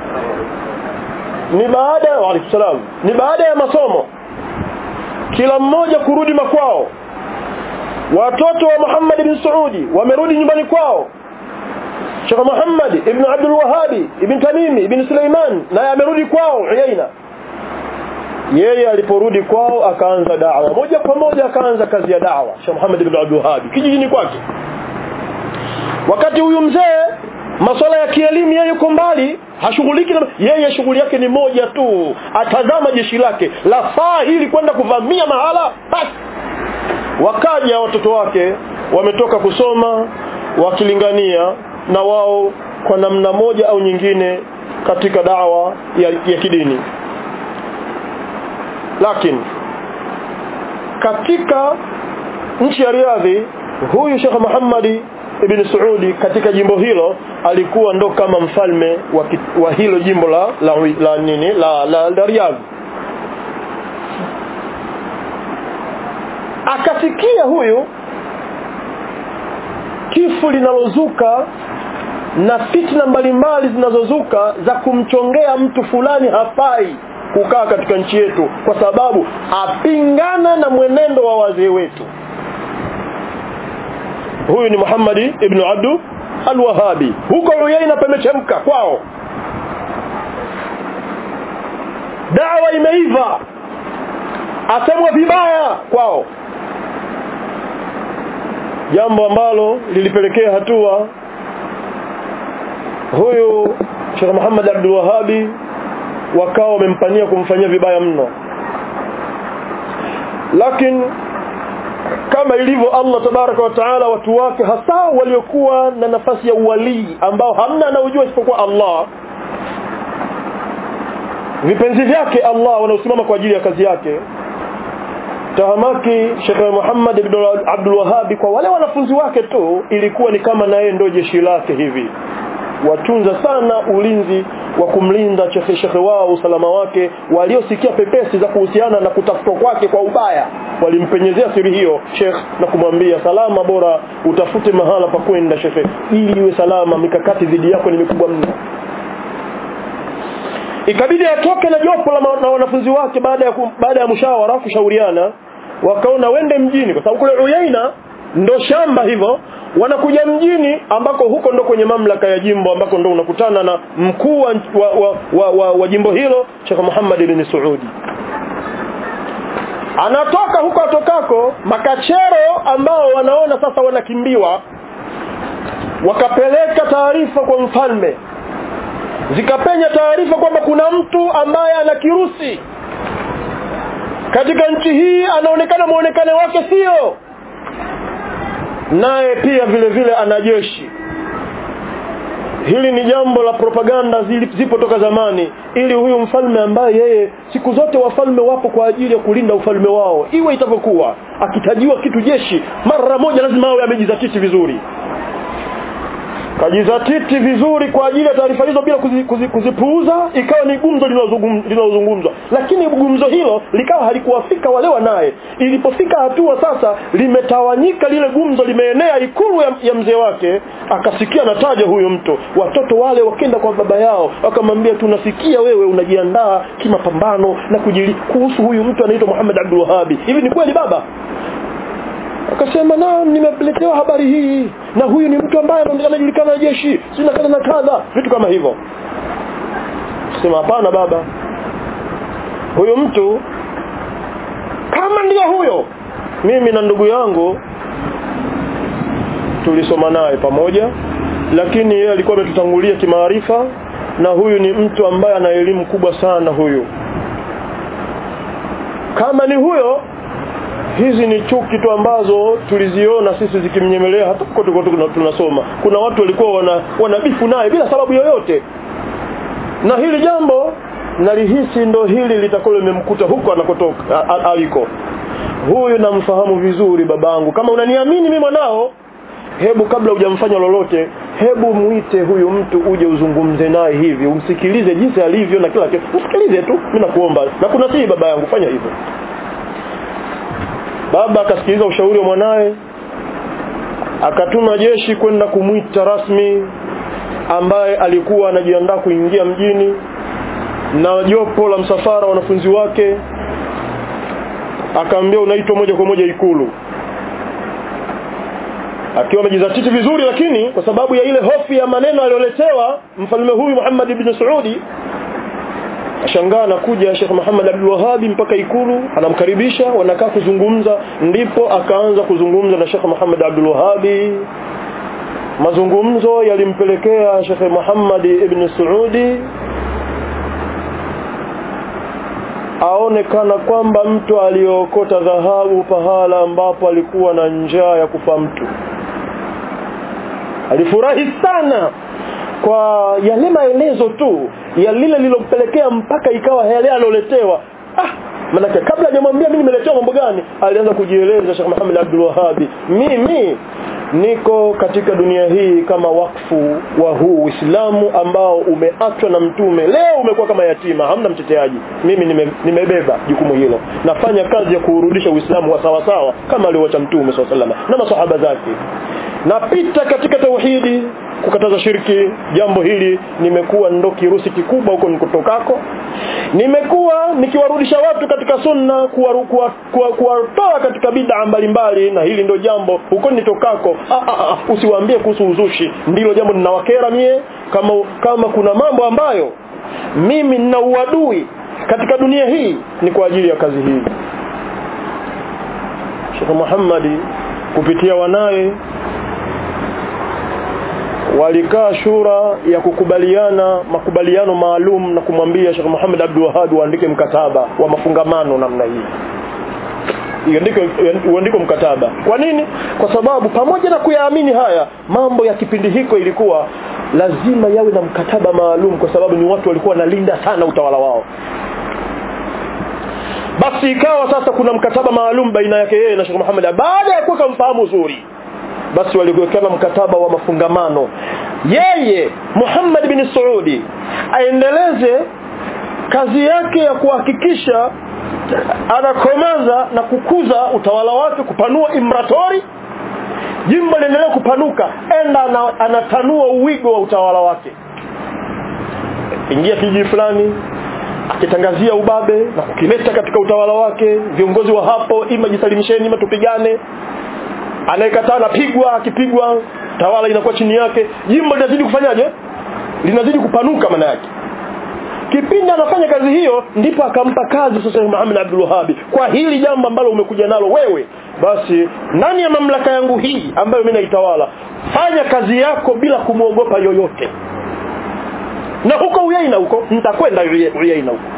ni baada wa salam ni baada ya masomo kila mmoja kurudi makwao watoto wa Muhammad ibn Saudi wamerudi nyumbani kwao Sheikh Muhammad ibn Abdul Wahhab ibn Tamimi ibn Suleiman naye amerudi kwao Uyaina yeye aliporudi kwao akaanza da'wa moja kwa moja akaanza kazi ya da'wa Sheikh Muhammad ibn Abdul Wahhab kijijini kwake wakati huyu mzee masuala ya kielimu yeye yuko mbali hashughuliki na yeye shughuli yake ni moja tu atazama jeshi lake la saa hili kwenda kuvamia mahala basi wakaja watoto wake wametoka kusoma wakilingania na wao kwa namna moja au nyingine katika dawa ya, ya kidini lakini katika nchi ya Riadhi huyu Sheikh Muhammad ibn Saudi katika jimbo hilo alikuwa ndo kama mfalme wa, ki, wa hilo jimbo la la, la nini la, la, la Riyadh akasikia huyu kifo linalozuka na fitna mbalimbali zinazozuka za kumchongea mtu fulani hafai kukaa katika nchi yetu kwa sababu apingana na mwenendo wa wazee wetu huyu ni Muhammad ibn Abdu al-Wahabi huko Uyaina pamechemka kwao dawa imeiva asemwa vibaya kwao jambo ambalo lilipelekea hatua huyu Sheikh Muhammad Abdul Wahabi wakawa wamempania kumfanyia vibaya mno lakini kama ilivyo Allah tabaraka wa taala watu wake hasa waliokuwa na nafasi ya uwalii ambao hamna anaojua isipokuwa Allah vipenzi vyake Allah wanaosimama kwa ajili ya kazi yake tahamaki Sheikh Muhammad ibn Abdul Wahhab kwa wale wanafunzi wake tu ilikuwa ni kama naye ndio jeshi lake hivi watunza sana ulinzi wa kumlinda shekhe shekhe wao usalama wake waliosikia pepesi za kuhusiana na kutafutwa kwake kwa ubaya walimpenyezea siri hiyo shekh na kumwambia salama bora utafute mahala pa kwenda shekhe ili iwe salama mikakati dhidi yako ni mikubwa mno ikabidi atoke na jopo la na wanafunzi wake baada ya baada ya mshawara kushauriana wakaona wende mjini kwa sababu kule Uyaina ndo shamba hivyo wanakuja mjini ambako huko ndo kwenye mamlaka ya jimbo ambako ndo unakutana na mkuu wa, wa, wa, wa, wa, wa jimbo hilo Sheikh Muhammad ibn Saudi anatoka huko atokako makachero ambao wanaona sasa wanakimbiwa wakapeleka taarifa kwa mfalme zikapenya taarifa kwamba kuna mtu ambaye ana kirusi katika nchi hii anaonekana muonekane wake sio naye pia vile vile ana jeshi hili ni jambo la propaganda zili- zipo toka zamani ili huyu mfalme ambaye yeye siku zote wafalme wapo kwa ajili ya kulinda ufalme wao iwe itavyokuwa akitajiwa kitu jeshi mara moja lazima awe amejizatiti vizuri kajizatiti vizuri kwa ajili ya taarifa hizo bila kuzi, kuzi, kuzipuuza ikawa ni gumzo linalozungum- linalozungumzwa lakini gumzo hilo likawa halikuwafika wale wanaye ilipofika hatua sasa limetawanyika lile gumzo limeenea ikulu ya, ya mzee wake akasikia nataja huyo mtu watoto wale wakenda kwa baba yao wakamwambia tunasikia wewe unajiandaa kimapambano na kujili kuhusu huyu mtu anaitwa Muhammad Abdul Wahhabi hivi ni kweli baba akasema na nimeletewa habari hii na huyu ni mtu ambaye anajulikana na jeshi sina kadha na kadha vitu kama hivyo sema hapana baba huyu mtu kama ndio huyo mimi na ndugu yangu tulisoma naye pamoja lakini yeye alikuwa ametutangulia kimaarifa na huyu ni mtu ambaye ana elimu kubwa sana huyu kama ni huyo hizi ni chuki tu ambazo tuliziona sisi zikimnyemelea hata huko tulikuwa tuna- tunasoma kuna watu walikuwa wana wanabifu naye bila sababu yoyote na hili jambo nalihisi ndo hili litakalo limemkuta huko anakotoka a- a- aliko huyu namfahamu vizuri babangu kama unaniamini mimi mwanao hebu kabla hujamfanya lolote hebu mwite huyu mtu uje uzungumze naye hivi umsikilize jinsi alivyo na kila kitu msikilize tu mimi nakuomba na kuna sii baba yangu fanya hivyo baba akasikiliza ushauri wa mwanaye akatuma jeshi kwenda kumwita rasmi ambaye alikuwa anajiandaa kuingia mjini na jopo la msafara wanafunzi wake akaambia unaitwa moja kwa moja ikulu akiwa amejizatiti vizuri lakini kwa sababu ya ile hofu ya maneno aliyoletewa mfalme huyu Muhammad ibn Saudi ashangaa anakuja Sheikh Muhammad Abdul Wahhab mpaka ikulu anamkaribisha wanakaa kuzungumza ndipo akaanza kuzungumza na Sheikh Muhammad Abdul Wahhab mazungumzo yalimpelekea Sheikh Muhammad ibn Saudi aonekana kwamba mtu aliokota dhahabu pahala ambapo alikuwa na njaa ya kufa mtu alifurahi sana kwa yale maelezo tu ya lile lilompelekea mpaka ikawa yale aloletewa ah manake kabla hajamwambia mimi nimeletewa mambo gani alianza kujieleza Sheikh Muhammad Abdul Wahhab mimi niko katika dunia hii kama wakfu wa huu Uislamu ambao umeachwa na mtume leo umekuwa kama yatima hamna mteteaji mimi nime, nimebeba jukumu hilo nafanya kazi ya kuurudisha Uislamu wa sawa sawa kama alivyoacha mtume SAW na masahaba zake napita katika tauhidi kukataza shirki jambo hili nimekuwa ndo kirusi kikubwa huko nikotokako nimekuwa nikiwarudisha watu katika sunna kuwatoa kuwa, kuwa, kuwa katika bid'a mbalimbali na hili ndo jambo huko nitokako ah, ah, ah, usiwaambie kuhusu uzushi ndilo jambo ninawakera mie kama kama kuna mambo ambayo mimi nina uadui katika dunia hii ni kwa ajili ya kazi hii Sheikh Muhammad kupitia wanaye walikaa shura ya kukubaliana makubaliano maalum na kumwambia Sheikh Muhammad Abdul Wahhab uandike mkataba wa mafungamano namna hii iandike uandike mkataba kwa nini kwa sababu pamoja na kuyaamini haya mambo ya kipindi hiko ilikuwa lazima yawe na mkataba maalum kwa sababu ni watu walikuwa wanalinda sana utawala wao basi ikawa sasa kuna mkataba maalum baina yake yeye na Sheikh Muhammad baada ya kuwa mfahamu uzuri basi waliwekana mkataba wa mafungamano yeye Muhammad bin Saudi aendeleze kazi yake ya kuhakikisha anakomeza na kukuza utawala wake kupanua imratori jimbo liendelee kupanuka enda ana, anatanua uwigo wa utawala wake ingia kijiji fulani akitangazia ubabe na kukileta katika utawala wake viongozi wa hapo ima jisalimisheni ima tupigane anayekataa anapigwa akipigwa tawala inakuwa chini yake jimbo linazidi kufanyaje linazidi kupanuka maana yake kipindi anafanya kazi hiyo ndipo akampa kazi sasa Muhammad Abdul Wahhab kwa hili jambo ambalo umekuja nalo wewe basi ndani ya mamlaka yangu hii ambayo mimi naitawala fanya kazi yako bila kumwogopa yoyote na huko Uyaina huko nitakwenda Uyaina huko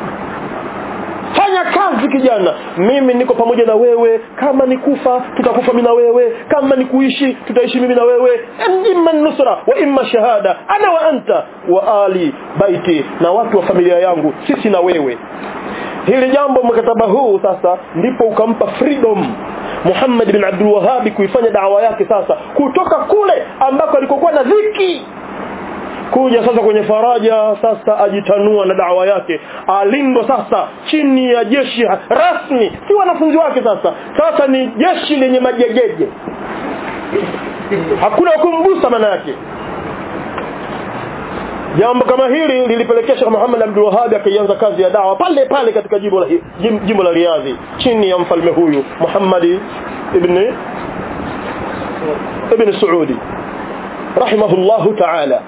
fanya kazi kijana mimi niko pamoja na wewe kama ni kufa tutakufa mimi na wewe kama ni kuishi tutaishi mimi na wewe imma nusra wa imma shahada ana wa anta wa ali baiti na watu wa familia yangu sisi na wewe hili jambo mkataba huu sasa ndipo ukampa freedom Muhammad bin Abdul Wahhab kuifanya dawa yake sasa kutoka kule ambako alikokuwa na dhiki kuja sasa kwenye faraja sasa ajitanua na dawa yake alindwa sasa chini ya jeshi rasmi si wanafunzi wake sasa sasa ni jeshi lenye majegeje hakuna kumgusa maana yake jambo kama hili lilipelekea Sheikh Muhammad Abdul Wahhab akaanza kazi ya dawa pale pale katika jimbo la jimbo la Riyadh chini ya mfalme huyu Muhammad ibn ibn Saudi rahimahullahu ta'ala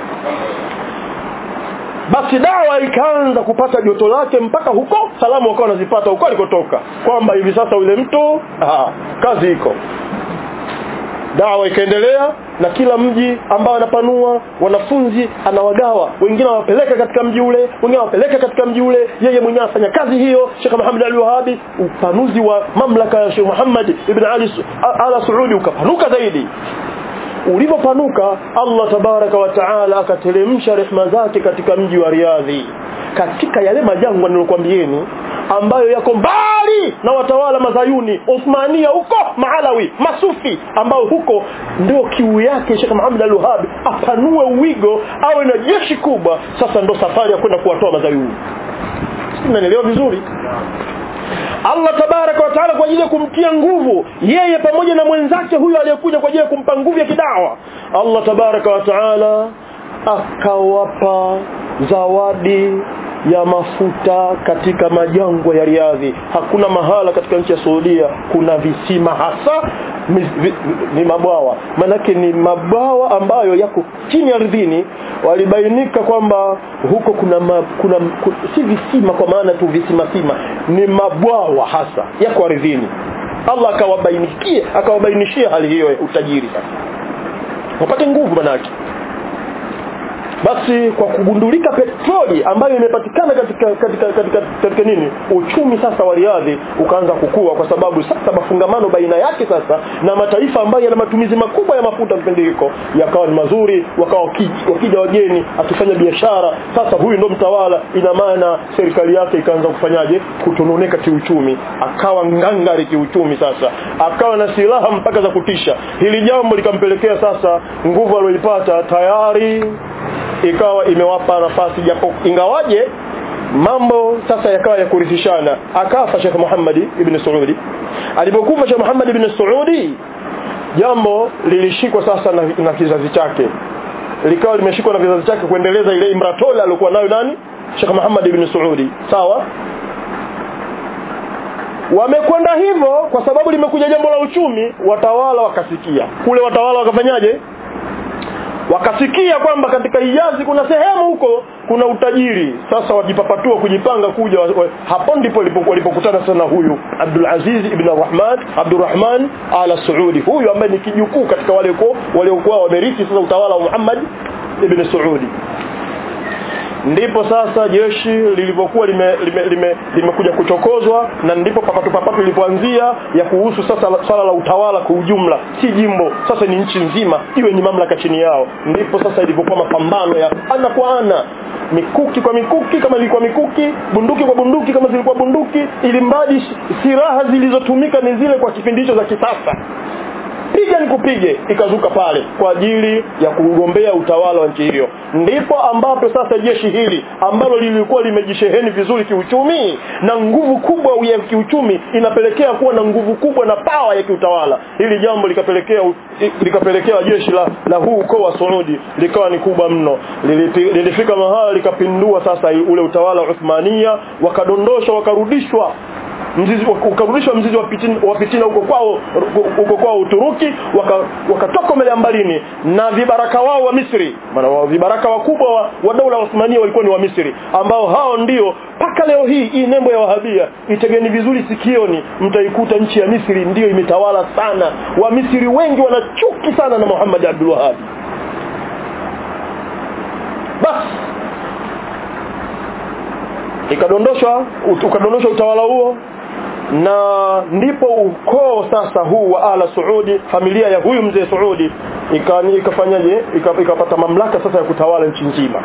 basi dawa ikaanza kupata joto lake mpaka huko salamu wakawa wanazipata huko alikotoka kwamba hivi sasa yule mtu aha, kazi iko dawa ikaendelea na kila mji ambao anapanua wanafunzi anawagawa wengine wanapeleka katika mji ule wengine wanapeleka katika mji ule yeye mwenyewe afanya kazi hiyo Sheikh Muhammad Ali Wahabi upanuzi wa mamlaka ya Sheikh Muhammad ibn Ali Ala Saudi ukapanuka zaidi ulipopanuka Allah tabaraka wa taala akateremsha rehma zake katika mji wa Riadhi katika yale majangwa nilokuambieni ambayo yako mbali na watawala mazayuni Uthmania huko Maalawi Masufi ambao huko ndio kiu yake Sheikh Muhammad Al-Wahhab apanue uwigo awe na jeshi kubwa sasa ndo safari ya kwenda kuwatoa mazayuni Mnaelewa vizuri Allah tabaraka wa taala kwa ajili ya kumtia nguvu yeye pamoja na mwenzake huyo aliyekuja kwa ajili ya kumpa nguvu ya kidawa Allah tabaraka wa taala akawapa zawadi ya mafuta katika majangwa ya Riadhi. Hakuna mahala katika nchi ya Saudia kuna visima hasa ni, vi, ni mabwawa. Manake ni mabwawa ambayo yako chini ardhini. Walibainika kwamba huko kuna, ma, kuna, kuna si visima kwa maana tu visima sima, ni mabwawa hasa yako ardhini. Allah akawabainikie akawabainishia hali hiyo ya utajiri sasa. Wapate nguvu manake basi kwa kugundulika petroli ambayo imepatikana katika katika katika, katika nini uchumi sasa wa Riadhi ukaanza kukua kwa sababu sasa mafungamano baina yake sasa na mataifa ambayo yana matumizi makubwa ya mafuta kipindi hiko yakawa ni mazuri wakawa wakija wageni akifanya biashara sasa huyu ndo mtawala ina maana serikali yake ikaanza kufanyaje kutononeka kiuchumi akawa ngangari kiuchumi sasa akawa na silaha mpaka za kutisha hili jambo likampelekea sasa nguvu aliyoipata tayari ikawa imewapa nafasi japo ingawaje mambo sasa yakawa ya kurithishana akafa Sheikh Muhammad ibn Saudi alipokufa Sheikh Muhammad ibn Saudi jambo lilishikwa sasa na, na kizazi chake likawa limeshikwa na kizazi chake kuendeleza ile imratola aliyokuwa nayo nani Sheikh Muhammad ibn Saudi sawa wamekwenda hivyo kwa sababu limekuja jambo la uchumi watawala wakasikia kule watawala wakafanyaje wakasikia kwamba katika Hijazi kuna sehemu huko kuna utajiri sasa wajipapatua kujipanga kuja wa, wa, hapo ndipo walipokutana sana huyu Abdul Aziz ibn Rahman Abdurrahman ala Saudi huyu ambaye ni kijukuu katika wale waliokuwa wamerithi sasa utawala wa Muhammad ibn Saudi ndipo sasa jeshi lilivyokuwa limekuja lime, lime, lime kuchokozwa na ndipo papatu papatu lilipoanzia ya kuhusu sasa swala la utawala kwa ujumla si jimbo sasa ni nchi nzima iwe ni mamlaka chini yao ndipo sasa ilivyokuwa mapambano ya ana kwa ana mikuki kwa mikuki kama ilikuwa mikuki bunduki kwa bunduki kama zilikuwa bunduki ili mbadi silaha zilizotumika ni zile kwa kipindi hicho za kisasa piga nikupige ikazuka pale kwa ajili ya kugombea utawala wa nchi hiyo ndipo ambapo sasa jeshi hili ambalo lilikuwa limejisheheni vizuri kiuchumi na nguvu kubwa ya kiuchumi inapelekea kuwa na nguvu kubwa na pawa ya kiutawala hili jambo likapelekea likapelekea jeshi la, la huu ukoo wa Saudi likawa ni kubwa mno lilifika mahala likapindua sasa ule utawala wa Uthmania wakadondoshwa wakarudishwa mzizi ukarudishwa mzizi wa fitina, wa fitina huko kwao huko kwao Uturuki wakatoka waka mbele mbalini na vibaraka wao wa Misri maana wao vibaraka wakubwa wa, wa dola Osmania walikuwa ni wa Misri ambao hao ndio mpaka leo hii hii nembo ya Wahabia itegeni vizuri sikioni mtaikuta nchi ya Misri ndiyo imetawala sana wa Misri wengi wanachuki sana na Muhammad Abdul Wahhab basi ikadondoshwa ukadondoshwa utawala huo na ndipo ukoo sasa huu wa ala Saudi familia ya huyu mzee Saudi ikafanyaje ikapata mamlaka sasa ya kutawala nchi nzima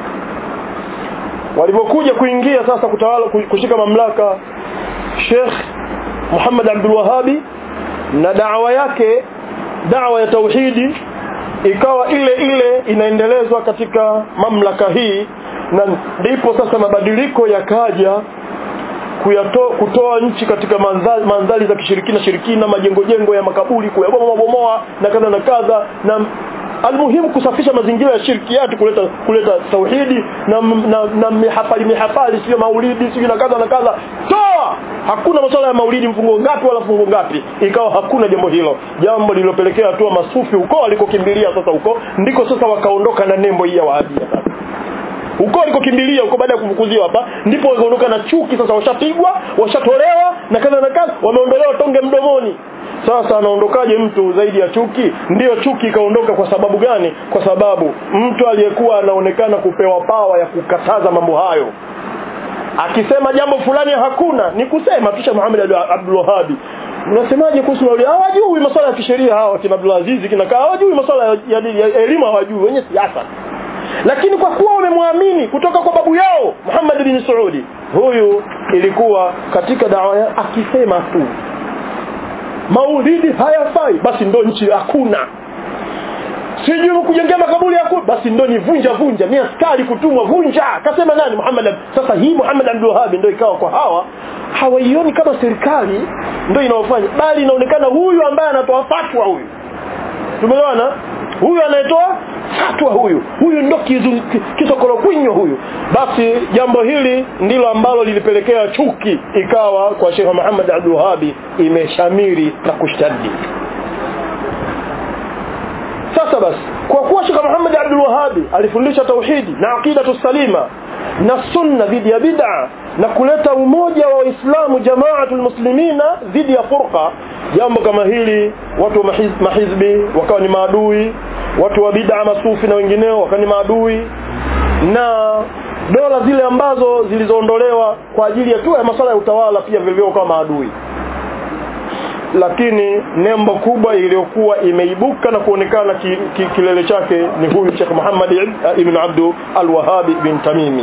walipokuja kuingia sasa kutawala kushika mamlaka Sheikh Muhammad Abdul Wahhabi na da'wa yake da'wa ya tauhidi ikawa ile ile inaendelezwa katika mamlaka hii na ndipo sasa mabadiliko yakaja kuyato, kutoa nchi katika mandhari, mandhari za kishirikina shirikina majengo jengo ya makaburi kuyabomoa bomoa na kadha na kadha na almuhimu kusafisha mazingira ya shirkiati kuleta kuleta tauhidi na na, na mihafali mihafali sio maulidi sio na kadha na kadha toa hakuna masuala ya maulidi mfungo ngapi wala fungo ngapi ikawa hakuna jambo hilo jambo lililopelekea hatua masufi huko alikokimbilia sasa huko ndiko sasa wakaondoka na nembo hii ya wahabia sasa huko alikokimbilia huko baada ya kufukuziwa hapa ndipo wakaondoka na chuki sasa washapigwa washatolewa na kadha na kadha wameondolewa tonge mdomoni sasa anaondokaje mtu zaidi ya chuki ndiyo chuki ikaondoka kwa sababu gani kwa sababu mtu aliyekuwa anaonekana kupewa pawa ya kukataza mambo hayo akisema jambo fulani hakuna ni kusema tusha Muhammad Abdul Wahhab unasemaje kuhusu wale hawajui masuala ya kisheria hawa kina Abdul Aziz kina hawajui masuala ya, ya, ya elimu hawajui wenye siasa lakini kwa kuwa wamemwamini kutoka kwa babu yao Muhammad bin Saudi huyu ilikuwa katika dawa ya akisema tu maulidi hayafai basi ndo nchi hakuna sijui kujengea makaburi hakuna basi ndo ni vunja vunja ni askari kutumwa vunja kasema nani Muhammad sasa hii Muhammad Abdul Wahhab ndio ikawa kwa hawa hawaioni kama serikali ndio inaofanya bali inaonekana huyu ambaye anatoa fatwa huyu tumeelewana huyu anayetoa fatwa huyu huyu ndo kisokolokwinyo huyu basi jambo hili ndilo ambalo lilipelekea chuki ikawa kwa Sheikh Muhammad Abdul Wahhab imeshamiri na kushtadi sasa basi kwa kuwa Sheikh Muhammad Abdul Wahhab alifundisha tauhidi na aqida salima na sunna dhidi ya bid'a na kuleta umoja wa Waislamu jamaatul muslimina dhidi ya furqa jambo kama hili watu wa mahiz, mahizbi wakawa ni maadui watu wa bid'a masufi na wengineo wakawa ni maadui na dola zile ambazo zilizoondolewa kwa ajili ya tu ya masuala ya utawala pia vile vile wakawa maadui lakini nembo kubwa iliyokuwa imeibuka na kuonekana ki, ki, kilele chake ni huyu Sheikh Muhammad ibn Abdul Al-Wahhab bin Tamimi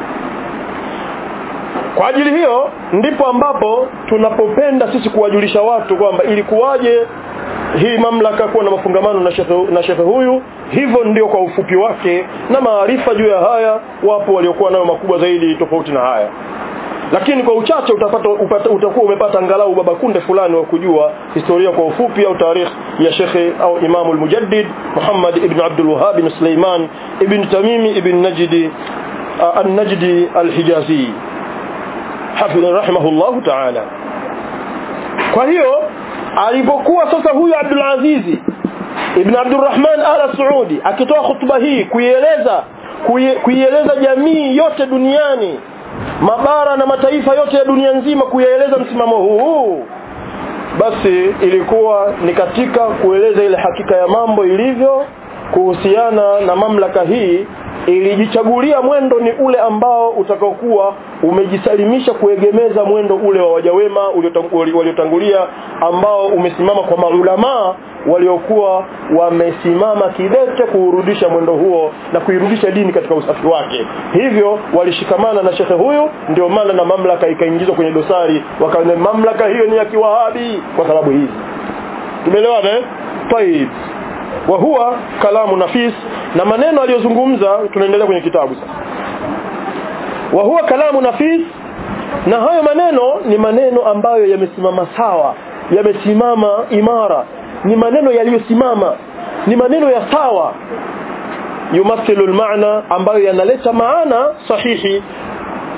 kwa ajili hiyo ndipo ambapo tunapopenda sisi kuwajulisha watu kwamba ilikuwaje hii mamlaka kuwa na mafungamano na shekhe, na shekhe huyu hivyo ndio kwa ufupi wake na maarifa juu ya haya wapo waliokuwa nayo makubwa zaidi tofauti na haya lakini kwa uchache utapata upata, utakuwa umepata angalau baba kunde fulani wa kujua historia kwa ufupi au tarikh ya shekhe au imamu al-mujaddid Muhammad ibn Abdul Wahhab ibn Sulaiman ibn Tamimi ibn Najdi an-Najdi al-Hijazi hafidh rahimahullahu ta'ala kwa hiyo alipokuwa sasa huyu Abdul Aziz ibn Abdurrahman al-Saudi akitoa hutuba hii kuieleza kuieleza jamii yote duniani mabara na mataifa yote ya dunia nzima kuyaeleza msimamo huu basi ilikuwa ni katika kueleza ile hakika ya mambo ilivyo kuhusiana na mamlaka hii ilijichagulia mwendo ni ule ambao utakaokuwa umejisalimisha kuegemeza mwendo ule wa wajawema waliotangulia ambao umesimama kwa maulamaa waliokuwa wamesimama kidete kuurudisha mwendo huo na kuirudisha dini katika usafi wake hivyo walishikamana na shekhe huyu ndio maana na mamlaka ikaingizwa kwenye dosari wakaona mamlaka hiyo ni ya kiwahabi kwa sababu hizi tumeelewana eh طيب wa huwa kalamu nafis na maneno aliyozungumza tunaendelea kwenye kitabu sasa wa huwa kalamu nafis na hayo maneno ni maneno ambayo yamesimama sawa yamesimama imara ni maneno yaliyosimama ni maneno ya sawa yumathilu almaana ambayo yanaleta maana sahihi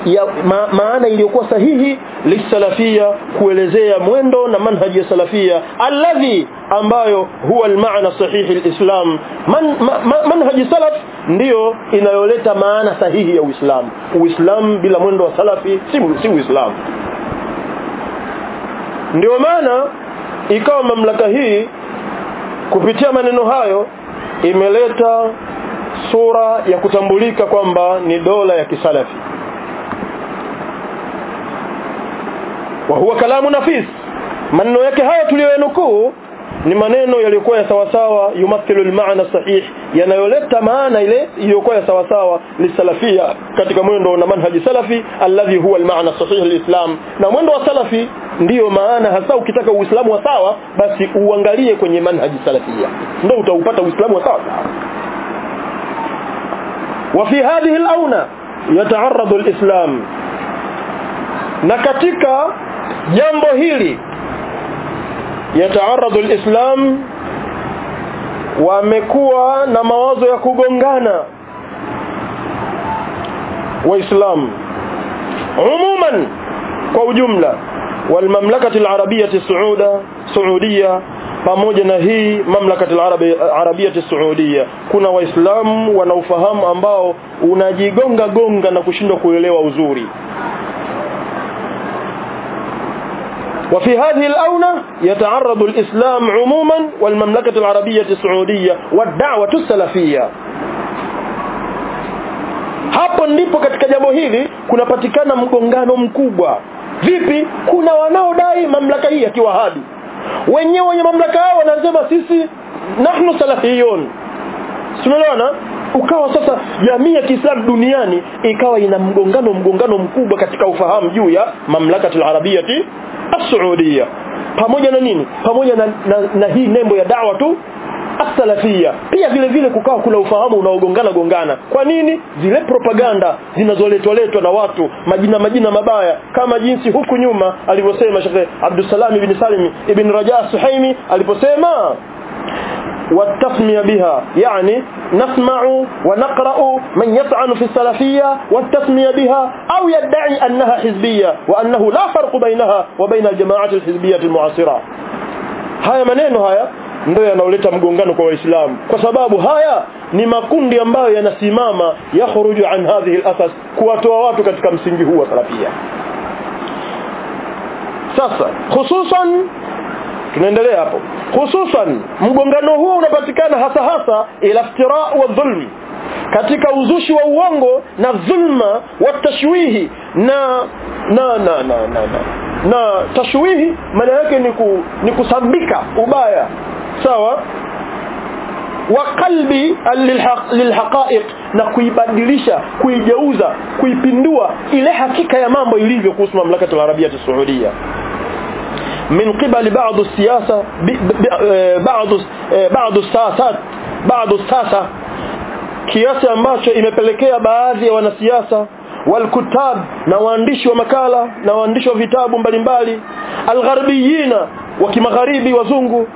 ya ma, maana iliyokuwa sahihi lisalafia kuelezea mwendo na manhaji ya salafia alladhi ambayo huwa almaana sahihi alislam man, ma, ma, manhaji salaf ndiyo inayoleta maana sahihi ya Uislamu Uislamu bila mwendo wa salafi si, si Uislamu ndio maana ikawa mamlaka hii kupitia maneno hayo imeleta sura ya kutambulika kwamba ni dola ya kisalafi wa huwa kalamu nafis maneno yake haya tuliyoyanukuu ni maneno yaliyokuwa ya sawasawa yumathilu almaana sahih yanayoleta maana ile iliyokuwa ya sawasawa lisalafia katika mwendo na manhaji salafi alladhi huwa almaana sahih alislam na mwendo wa salafi ndiyo maana hasa ukitaka uislamu wa sawa basi uangalie kwenye manhaji salafia ndio utaupata uislamu wa sawa وفي هذه الأونة يتعرض الإسلام na katika jambo hili yataaradu alislam wamekuwa na mawazo ya kugongana waislamu umuman kwa ujumla walmamlakati alarabiyati sauda saudia pamoja na hii mamlakati alarabiyati saudia kuna waislamu wanaofahamu ambao unajigonga gonga na kushindwa kuelewa uzuri وفي هذه الأونة يتعرض الإسلام عموما والمملكة العربية السعودية والدعوة السلفية hapo ndipo katika jambo hili kunapatikana mgongano mkubwa vipi kuna wanaodai mamlaka hii ya kiwahabi wenyewe wenye mamlaka yao wanasema sisi nahnu salafiyun tumeelewana ukawa sasa jamii ya Kiislamu duniani ikawa ina mgongano mgongano mkubwa katika ufahamu juu ya mamlaka al-arabiyati as-saudia pamoja na nini pamoja na, na, na hii nembo ya dawa tu as-salafia pia vile vile kukawa kuna ufahamu unaogongana gongana kwa nini zile propaganda zinazoletwa letwa na watu majina majina mabaya kama jinsi huku nyuma alivyosema Sheikh Abdussalam ibn Salim ibn Raja Suhaimi aliposema والتسمية بها يعني نسمع ونقرأ من يطعن في السلفية والتسمية بها أو يدعي أنها حزبية وأنه لا فرق بينها وبين الجماعات الحزبية المعاصرة haya maneno haya ndio yanaoleta mgongano kwa waislamu kwa sababu haya ni makundi ambayo yanasimama yakhruju an hadhihi al-asas kuwatoa watu katika msingi huu wa salafia sasa hususan tunaendelea hapo hususan mgongano huo unapatikana hasa hasa ila iftira wa dhulm katika uzushi wa uongo na dhulma wa tashwihi na na na na na, na. na tashwihi maana yake ni, ku, ni kusabika ubaya sawa wa qalbi lilhaqa'iq na kuibadilisha kuigeuza kuipindua ile hakika ya mambo ilivyo kuhusu mamlaka ya Arabia ya Saudia من قبل بعض السياسة بعض بعض الساسات بعض الساسة kiasi ambacho imepelekea baadhi ya wanasiasa walkutab na waandishi wa makala na waandishi wa vitabu mbalimbali algharbiyina wa kimagharibi wazungu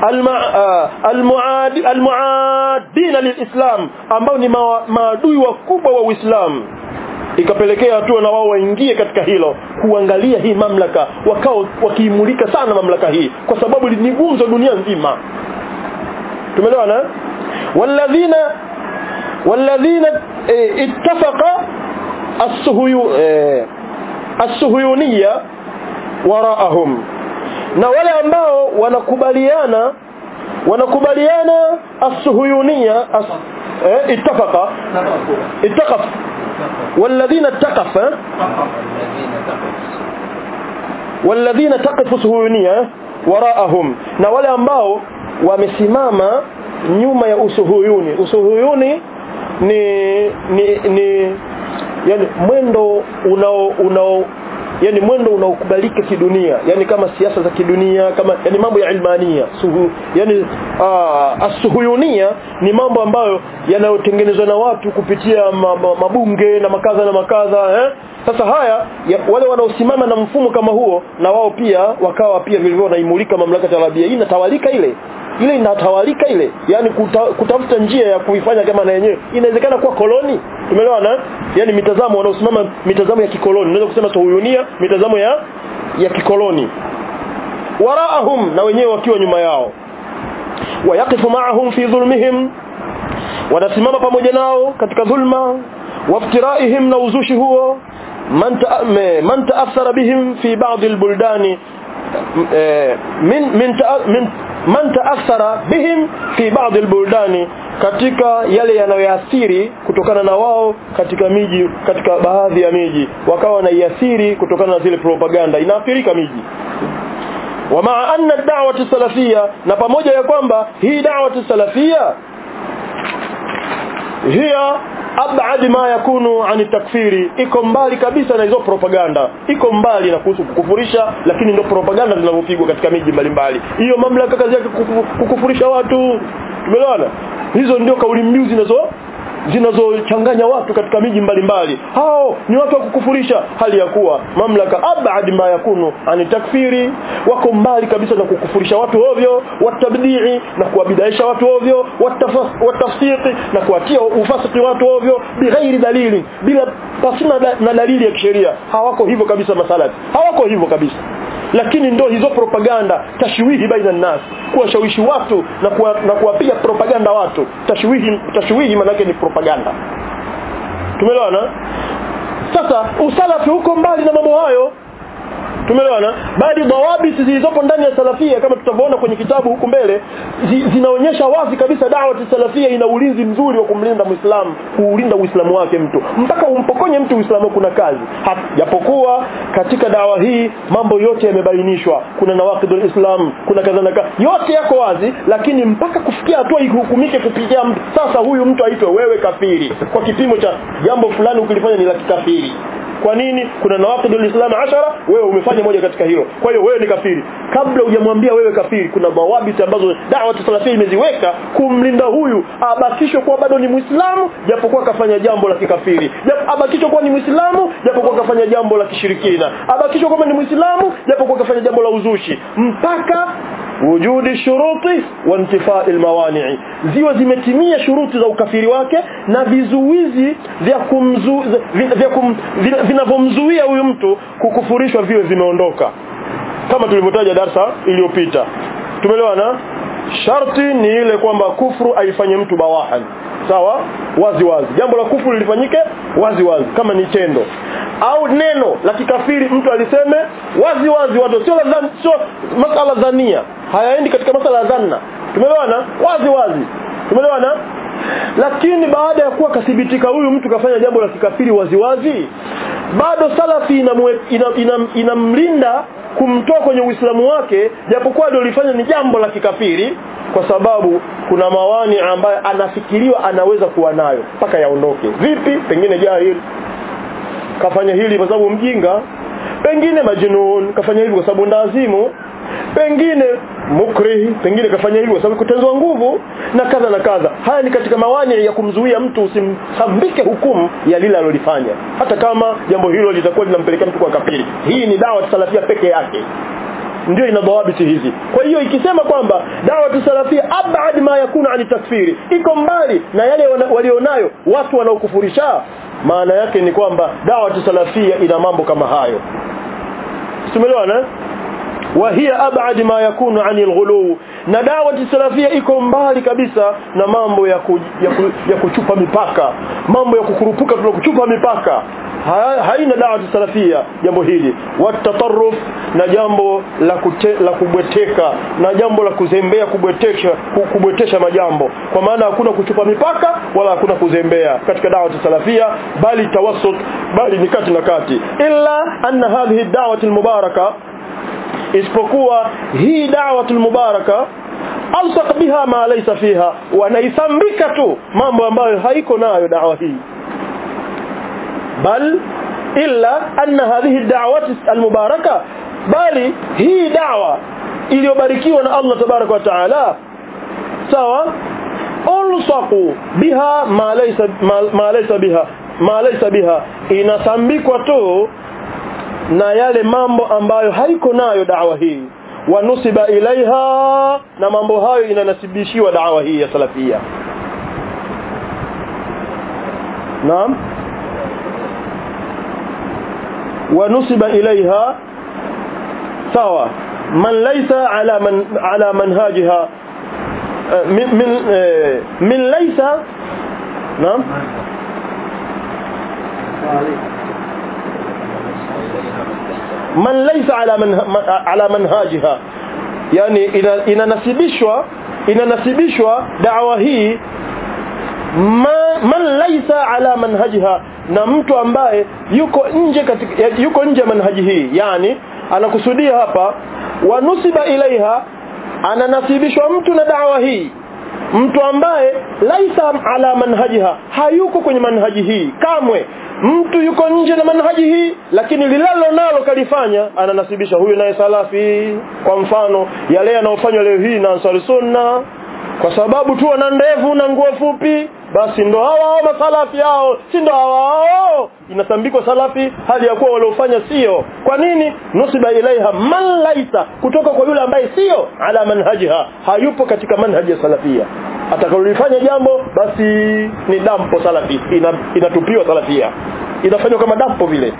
almuadina lilislam ambao ni maadui wakubwa wa Uislamu ikapelekea hatua na wao waingie katika hilo kuangalia hii mamlaka wakao wakiimulika sana mamlaka hii kwa sababu ni gumzo dunia nzima tumeelewana walladhina walladhina e, ittafaqa as-suhuyu e, as-suhuyuniyya waraahum na wale ambao wanakubaliana wanakubaliana as-suhuyuniyya as, e, ittafaqa ittaqaf والذين اتقف والذين تقف سهولية وراءهم na wale ambao wamesimama nyuma ya usuhuyuni usuhuyuni ni ni, ni yani mwendo unao unao yani mwendo unaokubalika kidunia yani kama siasa za kidunia kama yani mambo ya ilmania suhu yani asuhuyunia ni mambo ambayo yanayotengenezwa na watu kupitia mabunge na makaza na makaza eh? sasa haya ya, wale wanaosimama na mfumo kama huo na wao pia wakawa pia vilivyo wanaimulika mamlaka ya Arabia hii inatawalika ile ile inatawalika ile yani kuta, kutafuta njia ya kuifanya kama na yenyewe inawezekana kuwa koloni tumeelewana yani mitazamo wanaosimama mitazamo ya kikoloni unaweza kusema suhuyunia mitazamo ya ya kikoloni waraahum na wenyewe wakiwa nyuma yao wayaqifu ma'ahum fi dhulmihim wanasimama pamoja nao katika dhulma waftiraihim na uzushi huo man ta, man taathara bihim fi ba'd albuldani min min, ta, min man taathara bihim fi ba'd albuldani katika yale yanayoathiri kutokana na wao katika miji katika baadhi ya miji wakawa wanaiathiri kutokana na zile propaganda inaathirika miji ومع أن الدعوة السلفية na pamoja ya kwamba hii da'wah salafia hiya abad ma yakunu ani takfiri iko mbali kabisa na hizo propaganda iko mbali na kuhusu kukufurisha lakini ndio propaganda zinavyopigwa katika miji mbalimbali hiyo mamlaka kazi yake kukufurisha watu tumeelewana hizo ndio kauli mbiu zinazo zinazochanganya watu katika miji mbalimbali hao ni watu wa kukufurisha hali ya kuwa mamlaka abad ma yakunu ani takfiri wako mbali kabisa na kukufurisha watu ovyo watabdii na kuwabidaisha watu ovyo watafsiki na kuatia ufasiki watu ovyo bighairi dalili bila pasina da, na dalili ya kisheria hawako hivyo kabisa masalati hawako hivyo kabisa lakini ndo hizo propaganda tashwihi baina nas kuwashawishi watu na kuwa, na kuwapiga propaganda watu tashwihi tashwihi manake ni propaganda tumeelewana sasa usalafi huko mbali na mambo hayo tumeelewana bali dawabit zilizopo ndani ya salafia kama tutavyoona kwenye kitabu huku mbele zi, zinaonyesha wazi kabisa dawa salafia ina ulinzi mzuri wa kumlinda muislamu kuulinda uislamu wake mtu mpaka umpokonye mtu uislamu kuna kazi japokuwa katika dawa hii mambo yote yamebainishwa kuna nawaqidul islam kuna kadha na yote yako wazi lakini mpaka kufikia hatua ihukumike kupitia mtu sasa huyu mtu aitwe wewe kafiri kwa kipimo cha jambo fulani ukilifanya ni la kikafiri kwa nini kuna nawaqidul islam ashara wewe umefanya moja katika hilo kwa hiyo wewe ni kafiri kabla hujamwambia wewe kafiri kuna dawabiti ambazo da'wa salafia imeziweka kumlinda huyu abakishwe kuwa bado ni muislamu japokuwa kafanya jambo la kikafiri abakishwe kuwa ni muislamu japokuwa kafanya jambo la kishirikina abakishwe kuwa ni muislamu japokuwa kafanya jambo la uzushi mpaka wujudi shuruti wa intifai almawani'i ziwe zimetimia shuruti za ukafiri wake na vizuizi vya kumzu vya kum, vinavyomzuia huyu mtu kukufurishwa vile vimeondoka kama tulivyotaja darsa iliyopita tumeelewana sharti ni ile kwamba kufru aifanye mtu bawahan sawa wazi wazi jambo la kufuru lifanyike wazi wazi kama ni tendo au neno la kikafiri mtu aliseme wazi wazi watu sio la sio masala dhania hayaendi katika masala ya dhanna tumeelewana wazi wazi tumeelewana lakini baada ya kuwa kathibitika huyu mtu kafanya jambo la kikafiri waziwazi bado salafi inamlinda ina, ina, ina kumtoa kwenye uislamu wake japokuwa alilofanya ni jambo la kikafiri kwa sababu kuna mawani ambayo anafikiriwa anaweza kuwa nayo mpaka yaondoke vipi pengine jahil kafanya hili kwa sababu mjinga pengine majnun kafanya hivi kwa sababu ndazimu pengine mukrih pengine kafanya hivyo kwa sababu kutenzwa nguvu na kadha na kadha haya ni katika mawani ya kumzuia mtu usimsambike hukumu ya lile alilofanya hata kama jambo hilo litakuwa linampelekea mtu kwa kafiri hii ni dawa salafia peke yake ndio ina dawabiti hizi kwa hiyo ikisema kwamba dawa salafia abad ma yakuna ani takfiri iko mbali na yale walionayo watu wanaokufurisha maana yake ni kwamba dawa salafia ina mambo kama hayo tumeelewana وهي أبعد ما يكون عن الغلو na dawa salafia iko mbali kabisa na mambo ya, ku, ya, ku, ya kuchupa mipaka mambo ya kukurupuka tuna kuchupa mipaka ha, haina dawa salafia jambo hili watatarruf na jambo la, kute, la kubweteka na jambo la kuzembea kubwetesha kubwetesha majambo kwa maana hakuna kuchupa mipaka wala hakuna kuzembea katika dawa salafia bali tawassut bali ni kati na kati illa anna hadhihi da'wat almubaraka isipokuwa hii da'watul mubaraka alsaq biha ma laysa fiha wanaisambika tu mambo ambayo haiko nayo dawa hii bal illa anna hadhihi da'wat almubaraka bali hii da'wa iliyobarikiwa na Allah tabaraka wa taala sawa ulsaqu biha ma laysa ma laysa biha ma laysa biha inasambikwa tu na yale mambo ambayo haiko nayo dawa hii wanusiba ilaiha na mambo hayo inanasibishiwa dawa hii ya salafia naam wa nusiba ilaiha sawa man laysa ala man ala manhajiha min min min laysa naam man laysa ala man ala manhajiha yani inanasibishwa inanasibishwa da'wa hii ma, man laysa ala manhajiha na mtu ambaye yuko nje katika yuko nje manhaji hii yani anakusudia hapa wanusiba ilaiha ananasibishwa mtu na da'wa hii mtu ambaye laisa ala manhajiha hayuko kwenye manhaji hii kamwe mtu yuko nje na manhaji hii lakini lilalo nalo kalifanya ananasibisha huyu naye salafi kwa mfano yale yanayofanywa leo hii na ansari sunna kwa sababu tu wana ndevu na nguo fupi basi ndo hawa hao masalafi hao si ndo hawa hao inasambikwa salafi hali ya kuwa waliofanya sio kwa nini nusiba ilaiha man laisa kutoka kwa yule ambaye sio ala manhajiha hayupo katika manhaji ya salafia atakalolifanya jambo basi ni dampo salafi ina, inatupiwa salafia inafanywa kama dampo vile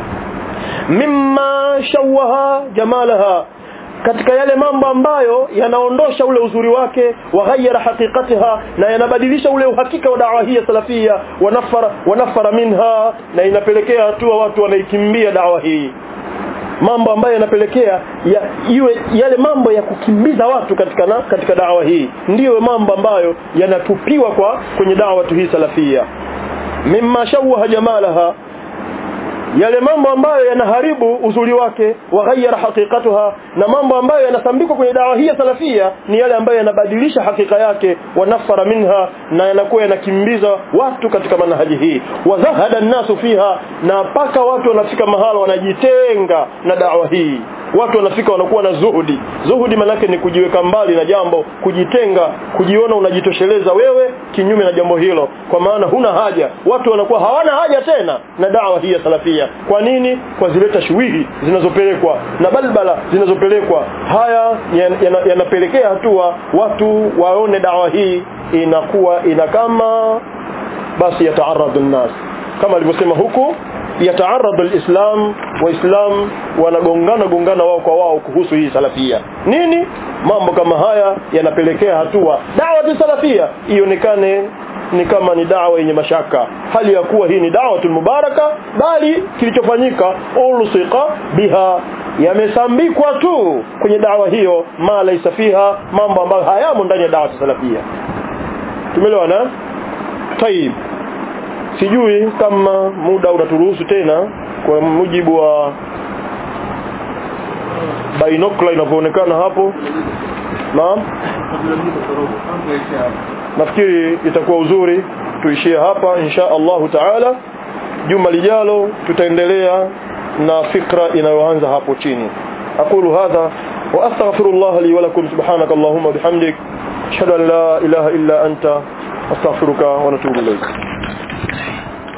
mimma shawaha jamalaha katika yale mambo ambayo yanaondosha ule uzuri wake waghayyara haqiqatiha na yanabadilisha ule uhakika wa dawa hii ya salafia wanafara wanafara minha na inapelekea hatua watu wanaikimbia dawa hii mambo ambayo yanapelekea ya, iwe yale mambo ya kukimbiza watu katika na, katika dawa hii ndiyo mambo ambayo yanatupiwa kwa kwenye dawa hii salafia mimma shawaha jamalaha yale mambo ambayo yanaharibu uzuri wake waghayyara haqiqatuha na mambo ambayo yanasambikwa kwenye dawa hii ya salafia ni yale ambayo yanabadilisha hakika yake wanafara minha na yanakuwa yanakimbiza watu katika manhaji hii wazahada nasu fiha na mpaka watu wanafika mahala wanajitenga na dawa hii watu wanafika wanakuwa na zuhudi zuhudi manake ni kujiweka mbali na jambo kujitenga kujiona unajitosheleza wewe kinyume na jambo hilo kwa maana huna haja watu wanakuwa hawana haja tena na dawa hii ya salafia kwa nini kwa zile tashwihi zinazopelekwa na balbala zinazopelekwa haya yanapelekea yana hatua watu waone dawa hii inakuwa ina kama basi yataaradhu nnas kama alivyosema huku yataaradu alislam waislam wanagongana gongana wao kwa wao kuhusu hii salafia nini mambo kama haya yanapelekea hatua dawa salafia ionekane ni kama ni dawa yenye mashaka hali ya kuwa hii ni dawatul mubaraka bali kilichofanyika ulsika biha yamesambikwa tu kwenye dawa hiyo ma laisa fiha mambo ambayo hayamo ndani ya dawa salafia tumeelewana tayib sijui kama muda unaturuhusu tena kwa mujibu wa binokla inavyoonekana hapo naam nafikiri itakuwa uzuri tuishie hapa insha Allahu taala juma lijalo tutaendelea na fikra inayoanza hapo chini aqulu hadha wa astaghfirullah li wa lakum subhanaka allahumma bihamdik ashhadu an la ilaha illa anta astaghfiruka wa natubu ilayk